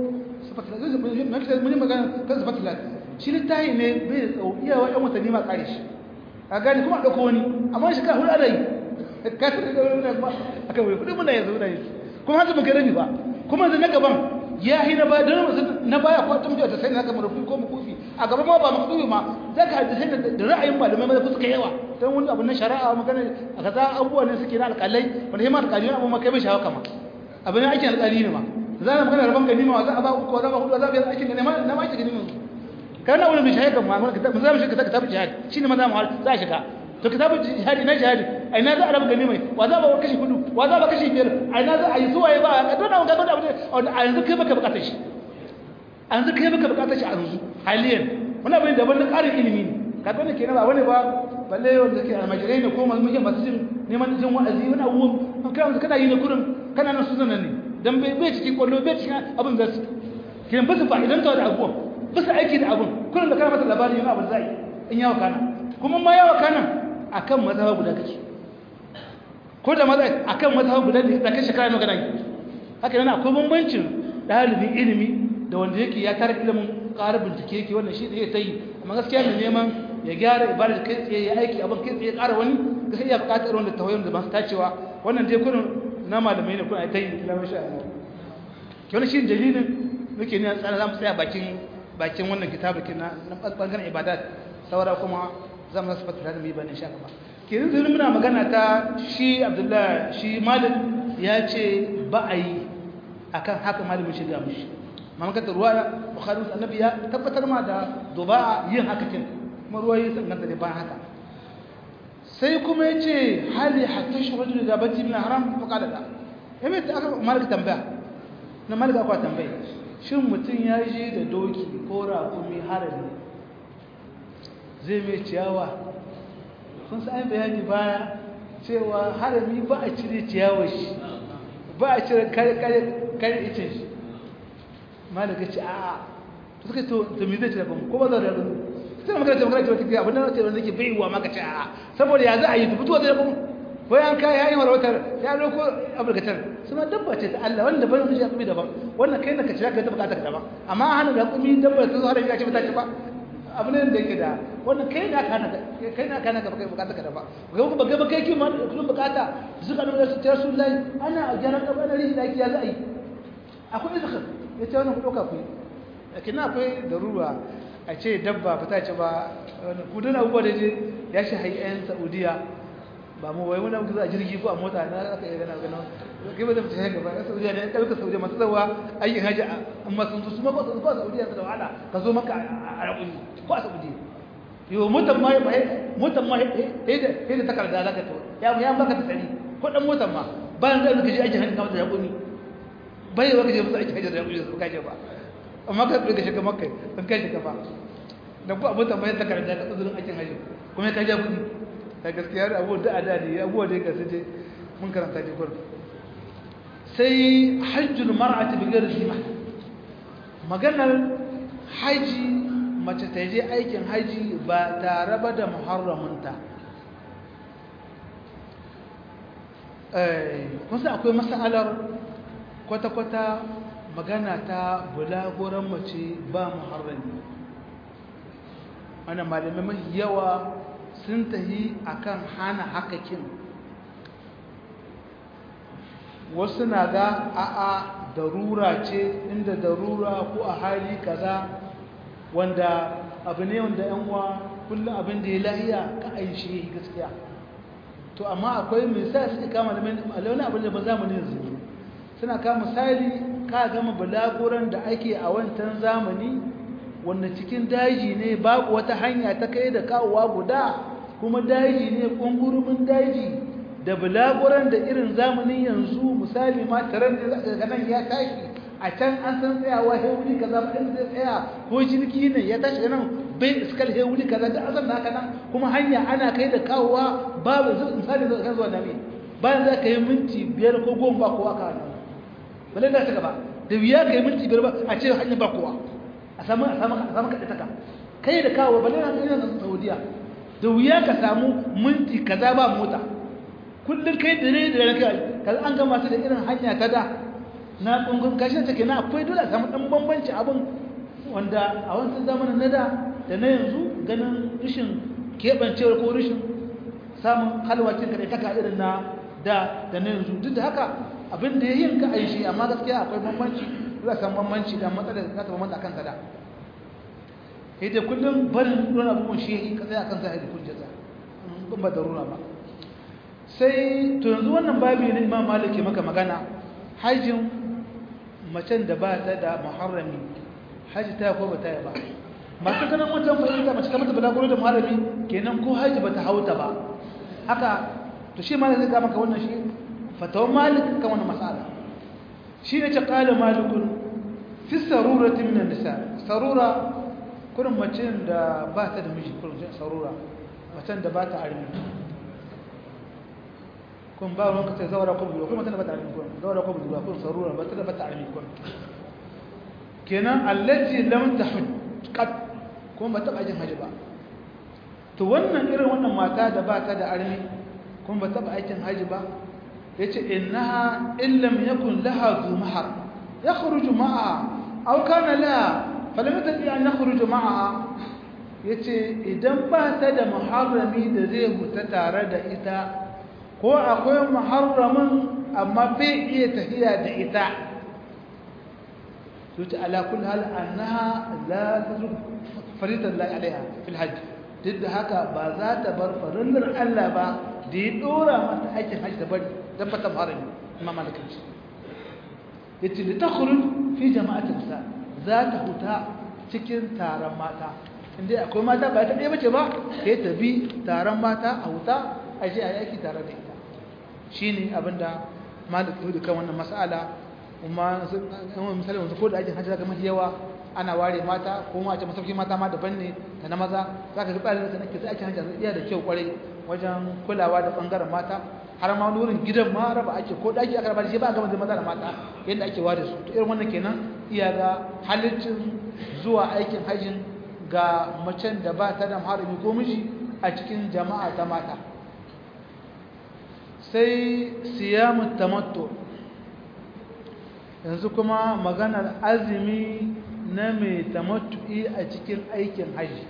mun magana kan sifatilat shi littahi ne bai da tsawo iyawa yan watanni ma kare shi a gani kuma a ɗauko wani amma shi ka hudu ana yi ka ta da wani kuma a kan wani kudin muna yanzu muna yi kuma hanzu muka rabi ba kuma yanzu na gaban ya yi na baya don na baya ko tun ta sai na kamar rufi ko makufi a gaban ma ba makufi ma za ka hadisai da ra'ayin malamai mai fuska yawa don wani abu na shari'a magana a kaza abubuwa ne suke na alƙalai wanda hima alƙali abu ma kai bai shawa kama abu ne aikin alƙali ne ma za a magana rabon ganima za a ba uku za a ba hudu za a biyar aikin ganima na ma aikin ganima kana wani mai shahada ma mun kitab zamu shiga kitab jihad shine maza mu za a shiga to kitab jihad ina jihad a ina za a rabu gani mai wa za ba kashi hudu wa za ba kashi biyar a ina za a yi zuwa ya ba a dona ga dona a yanzu kai baka bukatar shi a yanzu kai baka bukatar shi a yanzu haliyan wani abin daban na ƙarin ilimi ne ka gane kenan ba wani ba balle wanda ke almajirai ne ko masu masu jin neman jin wa'azi wani abubuwan kana kana yi na kurin kana nan su zanen ne dan bai bai cikin kwallo bai cikin abin da su kenan ba su fa'idan ta da abubuwan ba su aiki da abin kurin da kana masa labari yana abin zai in yawa kana kuma ma yawa kana akan mazhaba guda kake ko da maza akan mazhaba guda ne da kai shekara nawa kana yi haka yana akwai bambancin dalibin ilimi da wanda yake ya tare ilimin ƙara bincike yake wannan shi zai ta yi amma gaskiya ne neman ya gyara ibadar kai tsaye ya aiki abin kai tsaye ƙara wani gaskiya ya buƙatar wanda tawayin da masu tacewa wannan dai kurin na malamai ne kuna ta yi kila mashi Allah ke wani shi dalilin muke ne tsara za mu tsaya bakin bakin wannan kitabukin na bangaren ibadat saura kuma za mu zasu fata da mu yi bane sha gaba ke yanzu muna magana ta shi abdullahi shi malam ya ce ba a yi akan haka malamin shiga mushi mamakata ruwa bukhari annabi ya tabbatar ma da duba'a yin haka kin kuma ruwa yi sun ganta da bayan haka sai kuma ya ce hali hatta shi rajul da bati min haram fa qala la yayin da aka malaka tambaya na malaka aka tambaya shin mutum ya je da doki ko raƙumi harami zai mai ciyawa sun sai bayani baya cewa harami ba a cire ciyawar shi ba a cire kare kare kare icen shi malaka ce a'a to suka to to me zai ce ba ko ba za da ba sai magana ce magana ce wata abin da ce wanda yake baiwa maka ce a'a saboda ya za a yi fito da kuma ko an kai yayin warwatar ya dauko abulgatar suna dabba ce ta Allah wanda ban shi kuma daban wannan kai na ka ci ka ta bukata ka daban amma hana da kuma dabba ta zo har ya ce ba ta ci ba abu ne da yake da wannan kai na kana kai na kana ka kai bukata ka daban ga kuma ga kai ki ma kullum bukata zuka da su ta Rasulullahi ana gyaran gaba da rihi da ya za a yi akwai izkhar ya ce wannan ku ɗauka ku yi lakin akwai darura a ce dabba ba ta ce ba kudin abubuwa da je ya shi hayan saudiya ba mu wai wani abu za a jirgi ko a mota na aka yi gana gana kai ba zai fita gaba na saudiya ne ɗauka saudiya masu zawa aikin hajji amma sun su ma ba su ba saudiya su da wahala ka zo maka a raƙuni ko a saudiya yau motan ma motan ma sai da takarda za ka to ya baka ta tsari ko ɗan motan ma bayan zai ka je aikin hajji kamar da raƙuni bai ba ka je musu aiki hajjar ya kuje su kaje ba amma ka tsoye ka shiga makai sun kai shiga ba da ku abin tambayar ta karanta ka tsozurin aikin hajji kuma ka ja kuɗi ta gaskiya da abubuwa da a da ne abubuwa da ya gasu je mun karanta ne gurin sai hajjul mar'ati bi ghairi zima maganar haji mace ta je aikin haji ba tare ba da muharramunta eh kusa akwai masalar kwata-kwata magana ta bulaguran mace ba muharrami wannan malamai mafi yawa sun tahi akan hana hakakin wasu na ga a'a darura ce inda darura ko a hali kaza wanda abu ne wanda yan uwa kullum abin da ya lahiya ka aishi gaskiya to amma akwai misali suke kama da wani abin da ba zamanin yanzu suna kama misali ka gama bulaguran da ake a wancan zamani wanda cikin daji ne babu wata hanya ta kai da kawowa guda kuma daji ne kungurumin daji da bulaguran da irin zamanin yanzu misali ma taron da daga nan ya tashi a can an san tsayawa hewuli kaza ba in zai tsaya ko jirgi ne ya tashi nan bai iskal hewuli kaza da azan naka nan kuma hanya ana kai da kawowa babu misali zai kan zuwa nami bayan za ka yi minti biyar ko goma ba kowa ka hannu bale da ta gaba da wuya ka yi minti biyar ba a ce hanyar ba kowa a samu a samu a samu kaɗe taka kai da kawo bale na kai na saudiya da wuya ka samu minti kaza ba mota kullum kai da ne da raka kaza an gama su da irin hanya ta da na kungun kashi ta kenan akwai dole a samu dan bambanci abin wanda a wancan zamanin na da da na yanzu ganin rashin keɓancewar ko rashin samun halwacin kaɗai taka irin na da da na yanzu duk da haka abin da ya yin ka aishi amma gaskiya akwai bambanci za san bambanci da matsalar za ta bambanta akan kada sai dai kullum barin ruwan abubuwan shi ka tsaya akan sa da hujjata in ba darura ba sai to yanzu wannan babi ne imam malik maka magana hajjin macen da ba ta da muharrami haji ta ko ba ta yi ba masu ganin wajen fahimta mace ta mata balaguro da malami kenan ko haji bata hauta ba haka to shi malam zai ga maka wannan shi fatawan malik kan wannan mas'ala shi ne ce qala malikun fi sarurati min nisa sarura kurin mace da ba ta da miji kurin sarura macen da ba ta armi kun ba ruwan ka ce zawara ko buduwa kuma tana ba ta armi kun zawara ko buduwa kun sarura ba ta da ba ta armi kun kenan allati lam tahud qad kuma ba ta ajin haji ba to wannan irin wannan mata da ba ta da armi kuma ba ta aikin haji ba yace innaha illam yakun laha zu mahar yakhruju ma'a aw kana laha falam tadi an yakhruju ma'a yace idan ba ta da muharrami da zai huta tare da ita ko akwai muharramin amma bai iya tafiya da ita yace ala kulli hal annaha la tazuk faridan la alaiha fil hajj duk da haka ba za ta bar farillar Allah ba da ya dora mata aikin hajji da bari don fata harami imam malikin shi yace li takhruj fi jama'atin sa za ta huta cikin taron mata inda akwai mata ba ta ɗaya bace ba sai ta bi taron mata a huta a je a yi aiki tare da ita shine abinda malik ya kan wannan mas'ala kuma misali wanzu ko da aikin hajji zaka mafi yawa ana ware mata ko ma a ce masauki mata ma daban ne da na maza zaka ga tsarin da nake sai aikin hajji iya da kyau kwarai wajen kulawa da bangaren mata har ma wurin gidan ma raba ake ko daki aka raba shi ba ga maza da mata yadda ake ware su to irin wannan kenan iya ga halittin zuwa aikin hajjin ga macen da ba ta da harami ko miji a cikin jama'a ta mata sai siyamu tamattu yanzu kuma maganar azumi na mai tamattu'i a cikin aikin haji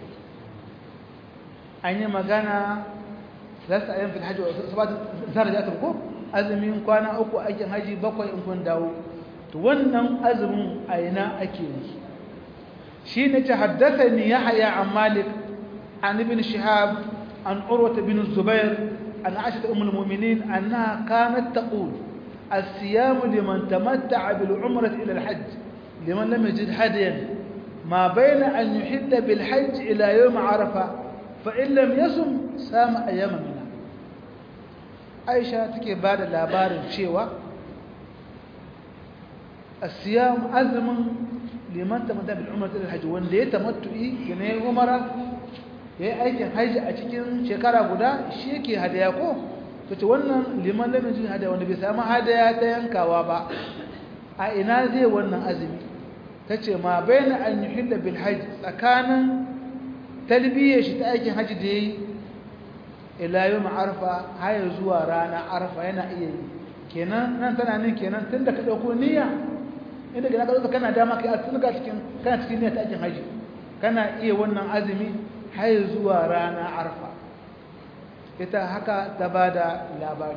an yi magana lasta ayyan fil hajji sabatu zara da ko azumin kwana uku aikin haji bakwai in kun dawo to wannan azumin a ina ake yi shi ne ta haddasa ni ya haya an malik an ibn shihab an urwata bin zubair an aisha ummul mu'minin annaha kanat taqul الصيام لمن تمتع بالعمرة إلى الحج لمن لم يجد هديا ما بين أن يحد بالحج إلى يوم عرفة فإن لم يصم سام أيام منها عائشة تكي بعد الأبار الشيوة الصيام أزم لمن تمتع بالعمرة إلى الحج وان ليه تمتعي كنه عمرة ya aikin haji a cikin shekara guda shi yake hadaya ko to ce wannan liman lamin jin hadaya wanda bai samu hadaya ta yankawa ba a ina zai wannan azumi ta ce ma bai na an yi hila bil hajji tsakanin talbiyyar shi ta aikin hajji da ya yi ilayu ma'arfa haya zuwa rana arfa yana iya yi kenan nan tana nin kenan tun da ka ɗauko niyya inda gina ka zo kana dama kai a tun ga cikin kana cikin niyya ta aikin hajji kana iya wannan azumi haya zuwa rana arfa ita haka ta ba da labari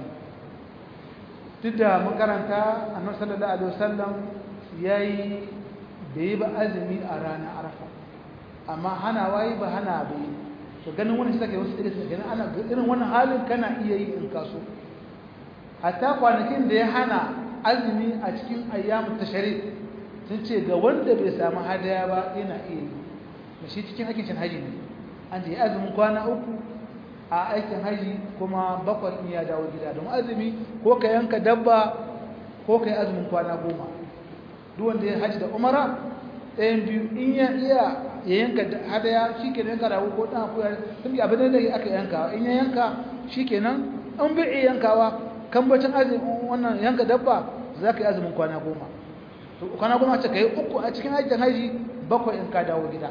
duk da makaranta annabi sallallahu alaihi wasallam yayi bai ba azumi a ranar arafa amma hana wayi ba hana bai to ganin wannan sai wasu irin ganin ana irin wannan halin kana iya yi in kaso hatta kwanakin da ya hana azumi a cikin ayyamu tashrik sun ce ga wanda bai samu hadaya ba yana iya yi da shi cikin aikin haji ne an ce azumin kwana uku a aikin haji kuma bakwai in ya dawo gida don azumi ko ka yanka dabba ko ka yi azumin kwana goma duk wanda ya haji da umara ɗayan biyu in ya iya ya yanka hadaya shi ke yanka rago ko ɗan akuya sun bi abin da aka yanka in ya yanka shi ke nan an bai iya yankawa kambacin azumin wannan yanka dabba za ka yi azumin kwana goma kwana goma ce ka yi uku a cikin aikin haji bakwai in ka dawo gida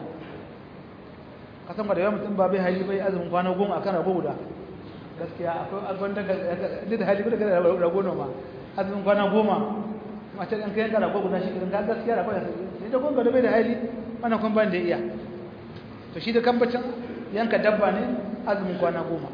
kasan da yawan mutum ba bai hali bai azumin kwana goma a kan rago guda gaskiya akwai alban daga da hali bai daga rago noma azumin kwana goma mace ɗan kayan rago guda shi kiran gaskiya rago ya sai da gonga da bai da hali wannan kun ban da iya to shi da kambacin yanka dabba ne azumin kwana goma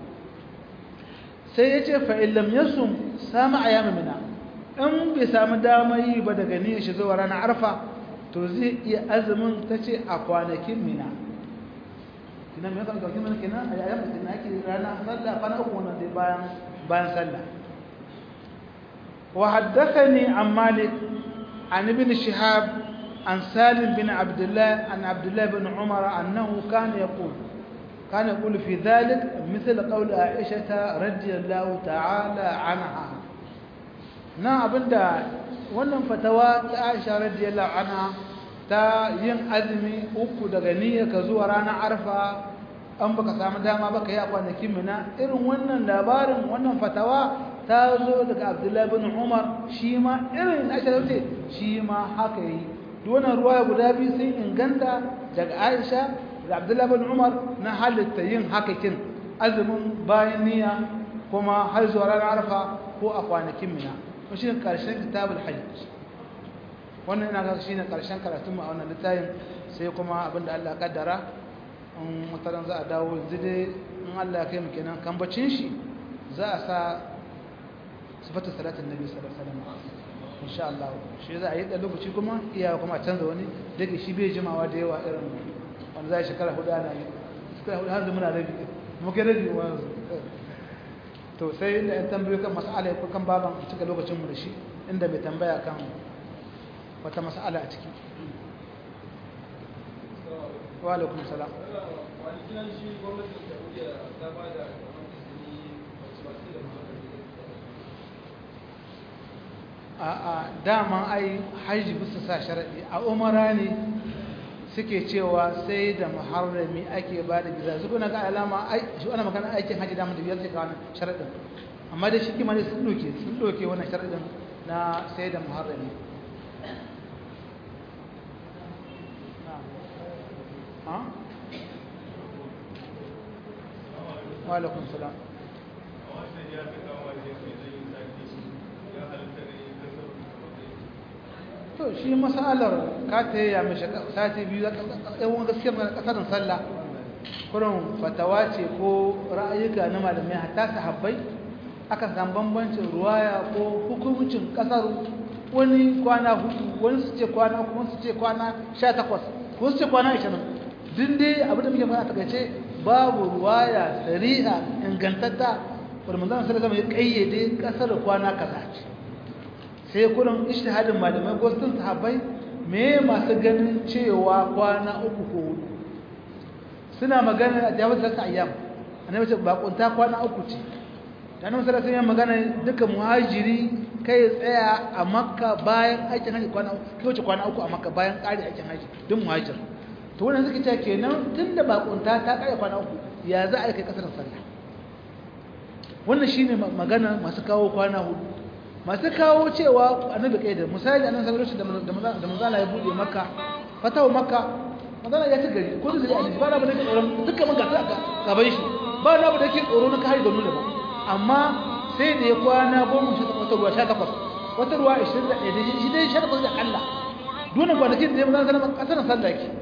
sai ya ce fa illam yasum sama ayyama mina in bai samu dama yi ba daga niyyar shi zuwa ranar arfa to zai iya azumin ta ce a kwanakin mina kina me kan dauki mana kenan a yayin da ake rana sallah kwana uku wannan dai bayan bayan sallah wa haddathani an malik an ibn shihab عن سالم بن عبد الله عن عبد الله بن عمر أنه كان يقول كان يقول في ذلك مثل قول عائشة رضي الله تعالى عنها na abinda wannan fatawa ta Aisha radiyallahu anha ta yin azumi uku daga niyyar ka zuwa ranar arfa an baka samu dama baka yi a kwanakin mina irin wannan labarin wannan fatawa ta zo daga Abdullahi bin Umar shi ma irin Aisha ce shi ma haka yi duk wannan ruwaya guda biyu sun inganta daga Aisha da Abdullahi bin Umar na halitta yin haka kin azumin bayan niyya kuma har zuwa ranar arfa ko a kwanakin mina shi ne ƙarshen kitabul hajj wannan ina ga shi ne ƙarshen karatun mu a wannan littafin sai kuma abinda Allah kaddara in mutaran za a dawo yanzu dai in Allah ya kai mu kenan kambacin shi za a sa sifatu salatin nabi sallallahu alaihi wasallam insha Allah shi za a yi da lokaci kuma iya kuma a canza wani dake shi bai jimawa da yawa irin wanda za a shekara hudu ana yi shekara hudu har da muna rabi muke rabi wanzu to sai inda yan tambayo kan mas'ala ko kan baban cika lokacin mu da shi inda mai tambaya kan wata mas'ala a ciki wa alaikum salam a a dama ai haji bisa sa sharadi a umara ne suke cewa sai da muharrami ake ba da biza su kuna ga alama shi ana magana aikin haji da mutum yadda kawo sharadin amma da shi kima ne sun doke sun doke wannan sharadin na sai da muharrami wa alaikum salam to shi masalar ka ta yi ya mashi sati biyu yawon gaskiyar na kasarin sallah kurin fatawa ce ko ra'ayuka na malamai hatta sahabbai aka san bambancin ruwaya ko hukuncin kasar wani kwana hudu wani su ce kwana kuma su ce kwana sha takwas ko su ce kwana ashirin duk dai abin da muke fara takaice babu ruwaya sari'a ingantatta wadda manzana sallallahu alaihi wasallam ya kayyade kasar kwana kaza ce sai kurin ishtihadin malamai ko sun sahabbai me masu ganin cewa kwana uku ko hudu suna magana a jawab da ayyam annabi ce bakunta kwana uku ce dan annabi sallallahu alaihi magana duka muhajiri kai tsaya a makka bayan aikin haji kwana uku kai wuce kwana uku a makka bayan ƙari aikin haji duk muhajir to wannan suka ce kenan tunda bakunta ta ƙare kwana uku ya za a kai kasar sallah wannan shine magana masu kawo kwana hudu masu kawo cewa annabi kai da misali annabi sallallahu alaihi wasallam da manzala ya bude makka fatawa makka manzala ya ci gari ko da annabi ba na ba da tsoron dukkan man gasa gaban shi ba na ba da ke tsoro na kai da nuna ba amma sai da ya kwana goma shi wata ruwa 18 wata ruwa 21 da shi dai 18 da Allah dole kwanakin da ya manzala sallallahu alaihi wasallam sallah yake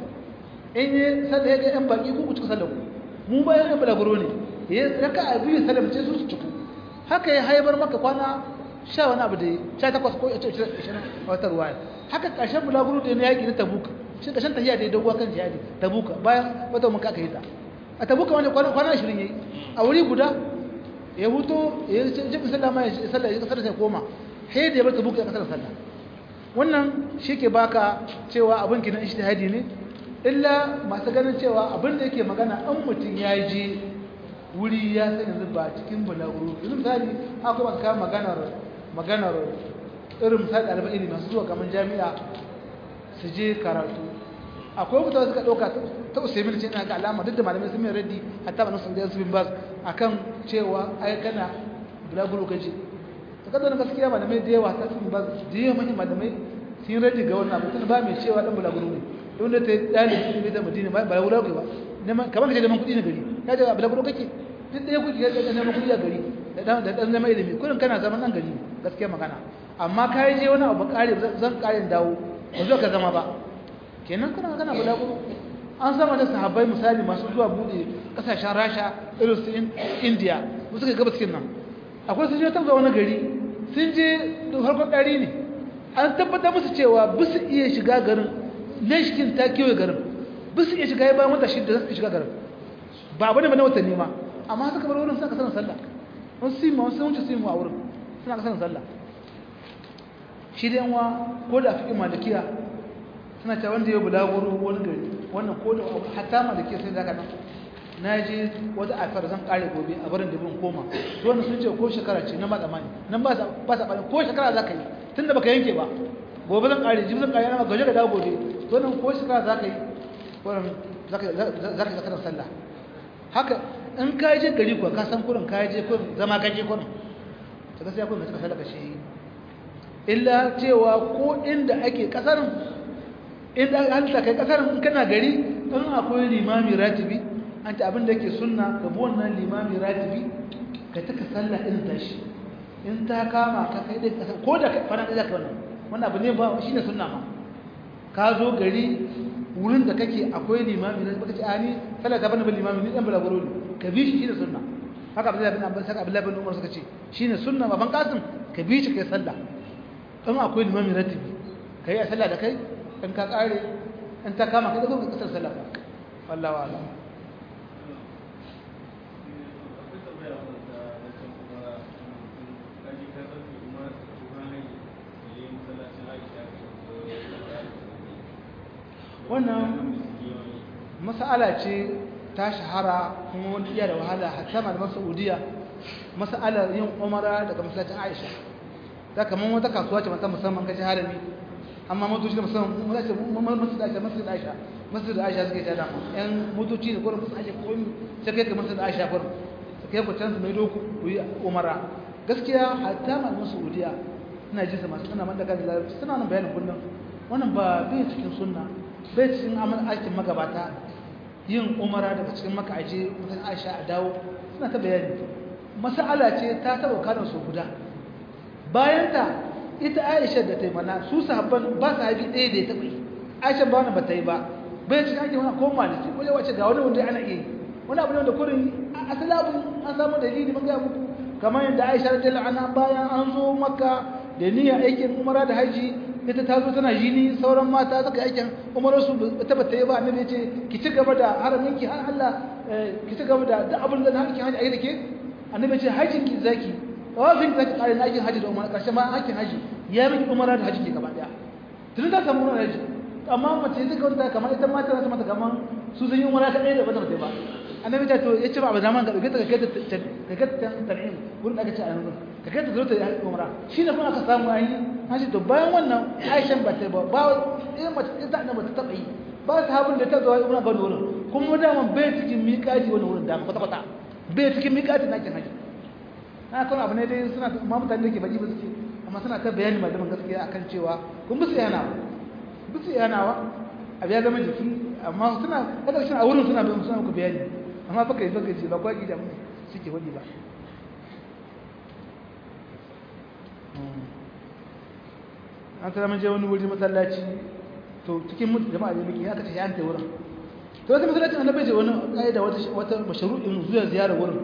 in yi sallah ya ga yan baki ku ku cika sallah mu bayan yan balaguro ne ya raka a biyu sallam ce su su ciku haka ya haibar maka kwana sha wani abu da ya sha takwas ko ishirin a wata ruwaya haka ƙarshen bulaguro da ya yaƙi na tabuka shi ƙarshen tafiya da ya doguwa kan jihadi tabuka bayan wata muka aka yi ta a tabuka wani kwana ashirin ya yi a wuri guda ya huto ya yi jibin sallah ma ya sallah ya kasar sai koma sai da ya bar tabuka ya kasar sallah wannan shi ke baka cewa abin kinan ishtihadi ne illa masu ganin cewa abin da yake magana an mutum ya je wuri ya sai yanzu ba cikin bulaguro yanzu misali akwai masu kawo maganar maganar irin misali ɗaliban ilimi masu zuwa kamar jami'a su je karatu akwai mutane suka ɗauka ta usaimin ce na ga alama duk da malamai sun mai raddi hatta ba nasu da su bin bas a kan cewa ai kana bulaguro ka je ta kasar gaskiya malamai da yawa ta su bin bas da yawa manyan malamai sun yi raddi ga wannan abu tun ba mai cewa ɗan bulaguro ne don da ta yi ɗalibin ilimi da madina ba bulaguro ka ba kamar ka je neman kuɗi na gari ka je bulaguro kake duk ɗaya kuke da neman kuɗi a gari da ɗan zama ilimi kudin kana zaman nan gari gaskiya magana amma ka yi je wani abu ƙari zan ƙarin dawo ba zo ka zama ba kenan kana kana bulaguro an sama da sahabbai misali masu zuwa buɗe ƙasashen rasha irin su indiya su suka gaba cikin nan akwai sun je ta wani gari sun je da farkon ɗari ne an tabbatar musu cewa bisu iya shiga garin nashkin ta kewaye garin bisu iya shiga ya bayan wata shida za su shiga garin ba abu ne ba na watanni ma amma suka bar wurin suna kasarar sallah wasu sima wasu wuce simu a wurin suna kasarar sallah shi da yanwa ko da fi malikiya suna ta wanda ya bulaguro wani gari wannan ko da hatta ma da ke sai zaka nan na je wata afar zan kare gobe a barin dubin koma to wannan sun ce ko shekara ce na ba tsamani nan ba sa ba sa ko shekara zaka yi tunda baka yanke ba gobe zan kare jibi zan kare na gaje da dawo gobe to nan ko shekara zaka yi wannan zaka zaka zaka sallah haka in ka je gari kuwa ka san kurin ka je kurin zama ka je kurin ta gaskiya kurin ka sallah ka shi illa cewa ko inda ake kasarin inda halitta kai kasarin in kana gari in akwai limami ratibi an ta abin da yake sunna ka bi wannan limami ratibi ka taka sallah irin tashi in ta kama ka kai dai kasar ko da fara da zaka wannan wannan abu ne ba shine sunna ma ka zo gari wurin da kake akwai limami da baka ce ani sallah ta bani bil limami ni dan balaguro ne ka bi shi shine sunna haka Abdullahi bin Abbas haka Abdullahi bin Umar suka ce shine sunna baban Qasim ka bi shi kai sallah in akwai limami ratibi kai a sallah da kai in ka kare in ta kama kai da ka kasar sallah wallahi wa'ala wannan mas'ala ce ta shahara kuma wani iya da wahala hatta malaman saudiya mas'alar yin umara daga masallacin aisha ta kamar wata kasuwa ce mata musamman kashi harami amma motoci da musamman masu da aisha masu da aisha masu da aisha suke tada yan motoci da gurin masu aisha komi sai kai ka masu da aisha gurin su kai ku can su mai doku ku yi umara gaskiya hatta malaman saudiya ina jinsa masu suna man daga da larabci suna nan bayanin kullum wannan ba bai cikin sunna bai cikin amal aikin magabata yin umara daga cikin maka aje mutum aisha a dawo suna ta bayani mas'ala ce ta taba kanin su guda bayan ta ita aisha da ta yi mana su sahabban ba su haifi ɗaya da ya taɓa yi aisha ba wani ba ta yi ba bai cikin ake wani ko maliki ko yawace ga wani wanda ana iya yi wani abu ne wanda kurin asali abu an samu dalili mun gaya muku kamar yadda aisha radiyallahu anha bayan an zo makka da niyyar aikin umara da haji ita ta zo tana jini sauran mata suka aikin umarar su ta bata yi ba annabi ce ki ci gaba da haramin ki har Allah ki ci gaba da duk abin da hakin haji ayi da ke annabi ce hajin ki zaki tawafin zaki kare na aikin haji da umara karshe ma aikin haji ya miki umara da haji ke gaba daya tun da samu umara haji amma mace duka wanda kamar ita mata za ta mata kamar su sun yi umara ta ɗaya da ba ta ba annabi ta to yace ba abu zaman ka dauke ta ka ta ka ta tan'im gurin da aka ce a yanzu ka kai ta zo ta yi umra shi ne kuma aka samu ayi haji to bayan wannan Aisha ba ta ba ba irin mace ita da ba ta taba yi ba sahabin da ta zo umra ga wurin kuma da man bai cikin miƙati wannan wurin da kwata kwata bai cikin miƙati na kin haji na kan abu ne dai suna ma mutane da ke baji ba suke amma suna ta bayani malaman gaskiya akan cewa kun bi su yana bi su yana abu ya zama jiki amma suna kada shi a wurin suna bayan suna ku bayani amma baka yi baka ce ba kwaki da suke wadi ba an tsara mun je wani wuri masallaci to cikin mutu jama'a da muke aka ce an ta wurin to wata masallaci annabi ce wani kaida wata wata mashru'in zuwa ziyara wurin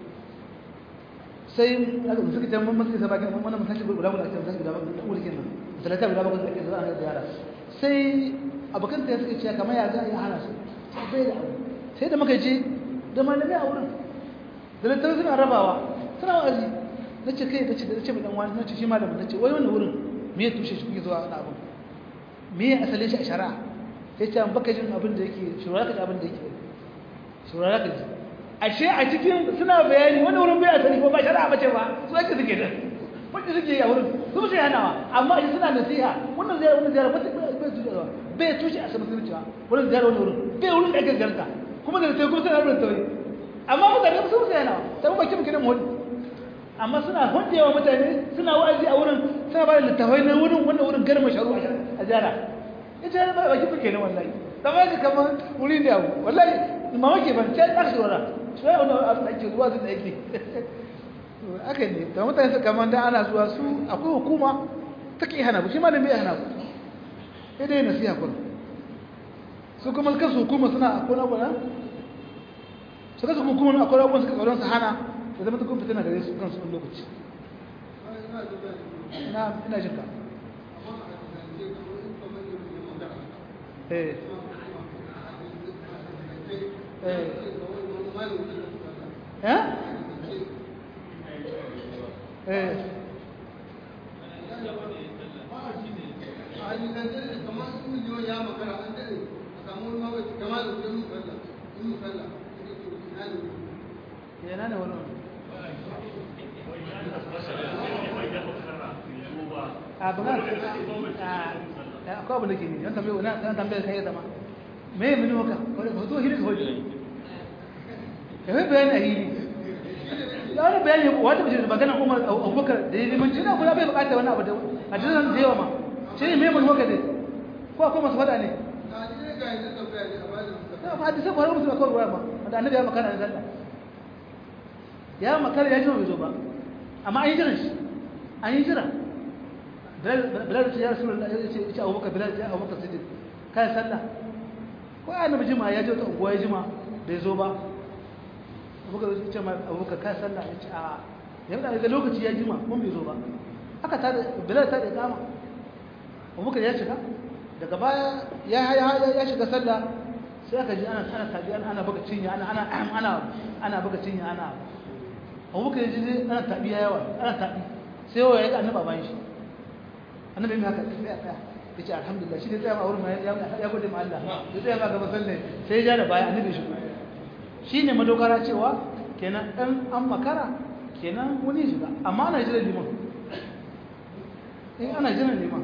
sai aka suka tambaye masu sai bakin wannan masallaci guda guda ake masallaci guda guda wuri kenan masallaci guda guda ake zuwa ana ziyara sai abokan ta suka ce kamar ya za a yi hana su bai da sai da muka je da malamai a wurin da lantarki suna rabawa suna wa'azi na ce kai da ce da ce mai dan wani na ce shi malamin na ce wai wannan wurin me ya tushe shi kuke zuwa wani abin me ya asalin shi a shari'a sai ce an baka jin abin da yake shurara ka ji abin da yake shurara ka ji ashe a cikin suna bayani wani wurin bai asali ko ba shari'a bace ba su ake suke da wanda suke yi a wurin su ba su hanawa amma shi suna nasiha wannan ziyara wannan ziyara bai tushe bai tushe a saman zuciya wannan ziyara wannan wurin bai wurin da ake ziyarta kuma da sai kuma suna rubuta tauri amma mutane su su hanawa sai ba kim kidan wani amma suna hundewa mutane suna wa'azi a wurin suna ba da littafai na wurin wannan wurin garma sharu a ziyara ita yana ba baki fuke ne wallahi zama yake kamar wuri ne abu wallahi mamaki ban sai ɗan shawara shi ya wani abu da ake zuwa su da yake aka ne da mutane su kamar da ana zuwa su akwai hukuma ta ke hana ku shi ma da mai hana ku sai dai nasiha kun su kuma kansu hukuma suna akwai abuwa su kasu hukuma akwai abubuwan suka tsoron su hana da zama tukun fitina gare su kansu wani lokaci na ina jinka eh eh eh an yi dan dare kamar su miliyon ya magana an dare a samu wani mawai kamar da wajen musalla in musalla sai to ina ne yana ne wani a ba a akwai abin da ke ne yan tambaye wani yan tambaye kai zama me mini haka wani ba zo hiri ka hoji ya mai bayani a hiri ya wani bayani wata mace da magana umar abubakar da ya limanci na kula bai bukata wani abu da a jiran da yawa ma shi ne mai mini haka dai ko akwai masu faɗa ne a ni ne ga yanzu tambaya ne a bada musalla ya fa hadisi ko har musu akwai ruwa ma da annabi ya makara da sallah ya makara ya ji bai zo ba amma an yi jiran shi an yi jira bilal ce ya rasu ya ce ce abubakar bilal ce abubakar siddiq kai sallah ko ya annabi jima ya je wata unguwa ya jima bai zo ba abubakar ya ce ma abubakar kai sallah ya ce a ya da ga lokaci ya jima mun bai zo ba haka ta bilal ta da kama abubakar ya shiga daga baya ya ya shiga sallah sai aka ji ana ana tabi ana buga cinya ana ana ana ana buga cinya ana abubakar ya ji ana tabi yawa ana tabi sai yawa ya ga annabi bayan shi annabi mai haka sai ya tsaya ya ce alhamdulillah shi ne tsaya ma wurin ma ya gode ma Allah ya tsaya ma gaba salle sai ya ja da baya annabi shi shi ne madogara cewa kenan ɗan an makara kenan wani shiga amma ana jiran liman in ana jiran liman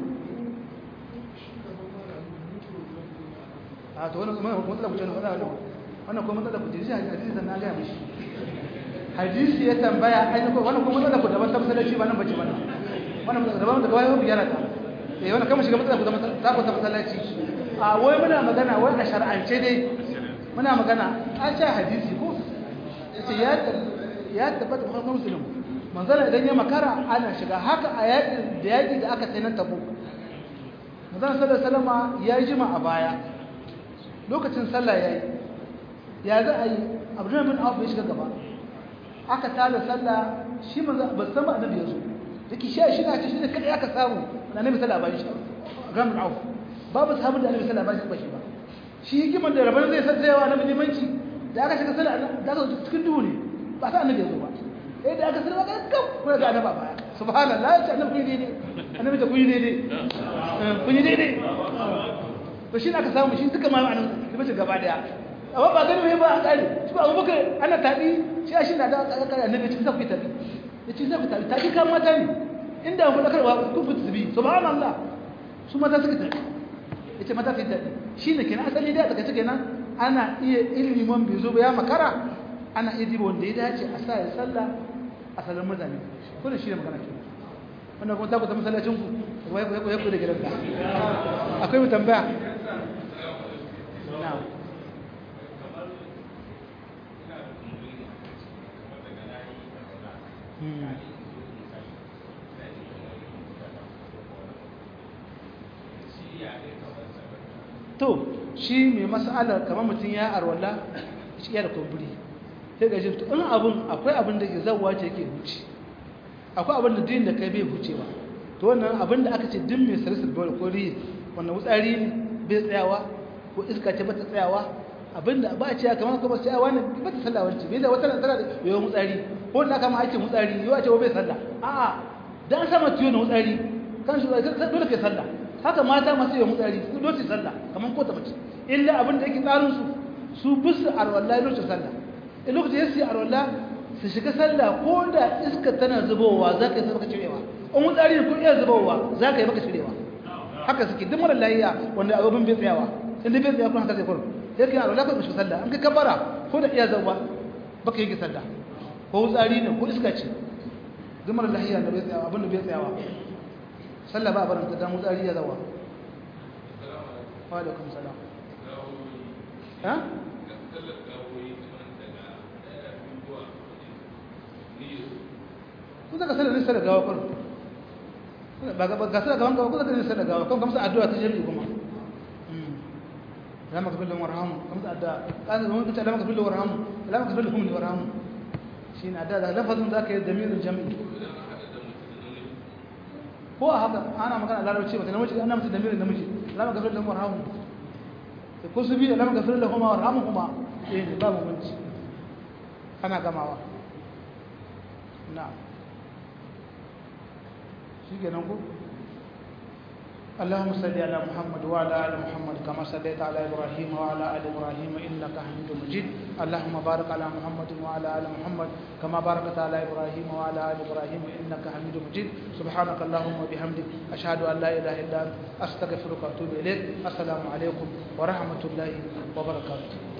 a to wannan kuma matsala ku ce wannan kuma matsala ku ce hadisi da na ga mishi hadisi ya tambaya ai ko wannan kuma matsala ku daban ta masallaci ba nan bace ba wannan daban daga wani ku gyara ta eh wannan kama shiga matsala ku da ta ku ta masallaci a wai muna magana wai a shar'ance dai muna magana an sha hadisi ko yace ya ya tabbata ba muslim manzala idan ya makara ana shiga haka a yaƙi da yaƙi da aka tsaye tabu manzala sallallahu alaihi wasallam ya jima a baya lokacin sallah yayi ya za a yi abdurrahman bin auf ya shiga gaba aka tada sallah shi manzo ba san ba annabi yazo yake shi shi na ce shi ne kada aka samu annabi sallallahu alaihi wasallam ram bin auf babu sahabu da annabi sallallahu alaihi wasallam ba shi ba shi hikiman da rabar zai san tsayawa annabi limanci da aka shiga sallah da aka cikin duhu ne ba sa annabi yazo ba eh da aka sallah ga kam kuma ga annabi baya subhanallah ya ce annabi kun yi daidai annabi ta kun yi daidai kun yi daidai to shi aka samu shi duka ma annabi limanci gaba daya amma ba gani mai ba a kare shi ba abubakar ana tabi shi shi na da kare annabi cikin zafi tabi ya ce zafi tabi tabi kan mata ne inda ku dakarwa ku fitu bi subhanallah su mata suka tabi ya ce mata su tabi shi ne kenan asali da aka ce kenan ana iya ilimi man bai zo ba ya makara ana iya diba wanda ya dace a sa ya sallah a sallar mutane kullum shi ne magana ke wannan kuma ta ku ta masallacin ku ya ku da gidanka akwai mu tambaya na'am to shi mai mas'alar kamar mutum ya arwala shi ya da kumburi sai ga shi to in abun akwai abin da ke zawwa ce yake huce akwai abin da din da kai bai hucewa to wannan abin da aka ce din mai sarisar bawal ko riyi wannan wutsari ne bai tsayawa ko iska ce bata tsayawa abin da ba a ce kamar kuma sai wani bata sallah wacce bai da wata nan tana da yawan wutsari ko da kama ake wutsari yau a ce bai sallah a'a dan sama tiyo na wutsari kan shi dole kai sallah haka mata masu yawan wutsari su dole sallah kamar ko ta mace illa abin da yake tsarin su su bisu arwalla lokacin sallah in lokacin yasi arwalla su shiga sallah ko da iska tana zubowa za ka yi maka cirewa in wutsari ko iya zubowa za ka yi maka cirewa haka suke duk mara layiya wanda abin bai tsayawa inda bai tsaya kuma haka zai kurun sai kai arwalla ko shiga sallah an ka kabara ko da iya zubowa baka yi sallah ko wutsari ne ko iska ce duk mara layiya da bai tsayawa abin da bai tsayawa sallah ba a barin ta dan wutsari ya zawa wa alaikum salam ha kun zaka sallar nisa da gawa kun ba ga sallar gawan gawa kun zaka nisa da gawa kun kamsa addu'a ta jami'i kuma lama ka filin warhamu kamsa addu'a kan zama kace lama ka filin warhamu lama ka filin hum warhamu shine addu'a da lafazin zaka yi damirin jami'i ko a haka ana magana larabci ba ta namiji ana mutu damirin namiji lama ka filin warhamu ko su bi lama ka filin huma warhamu kuma eh babu munci ana gamawa na'am shi ke nan ku? اللهم صل على محمد وعلى ال محمد كما صليت على ابراهيم وعلى ال ابراهيم انك حميد مجيد اللهم بارك على محمد وعلى ال محمد كما باركت على ابراهيم وعلى ال ابراهيم انك حميد مجيد سبحانك اللهم وبحمدك اشهد ان لا اله الا انت استغفرك واتوب اليك السلام عليكم ورحمه الله وبركاته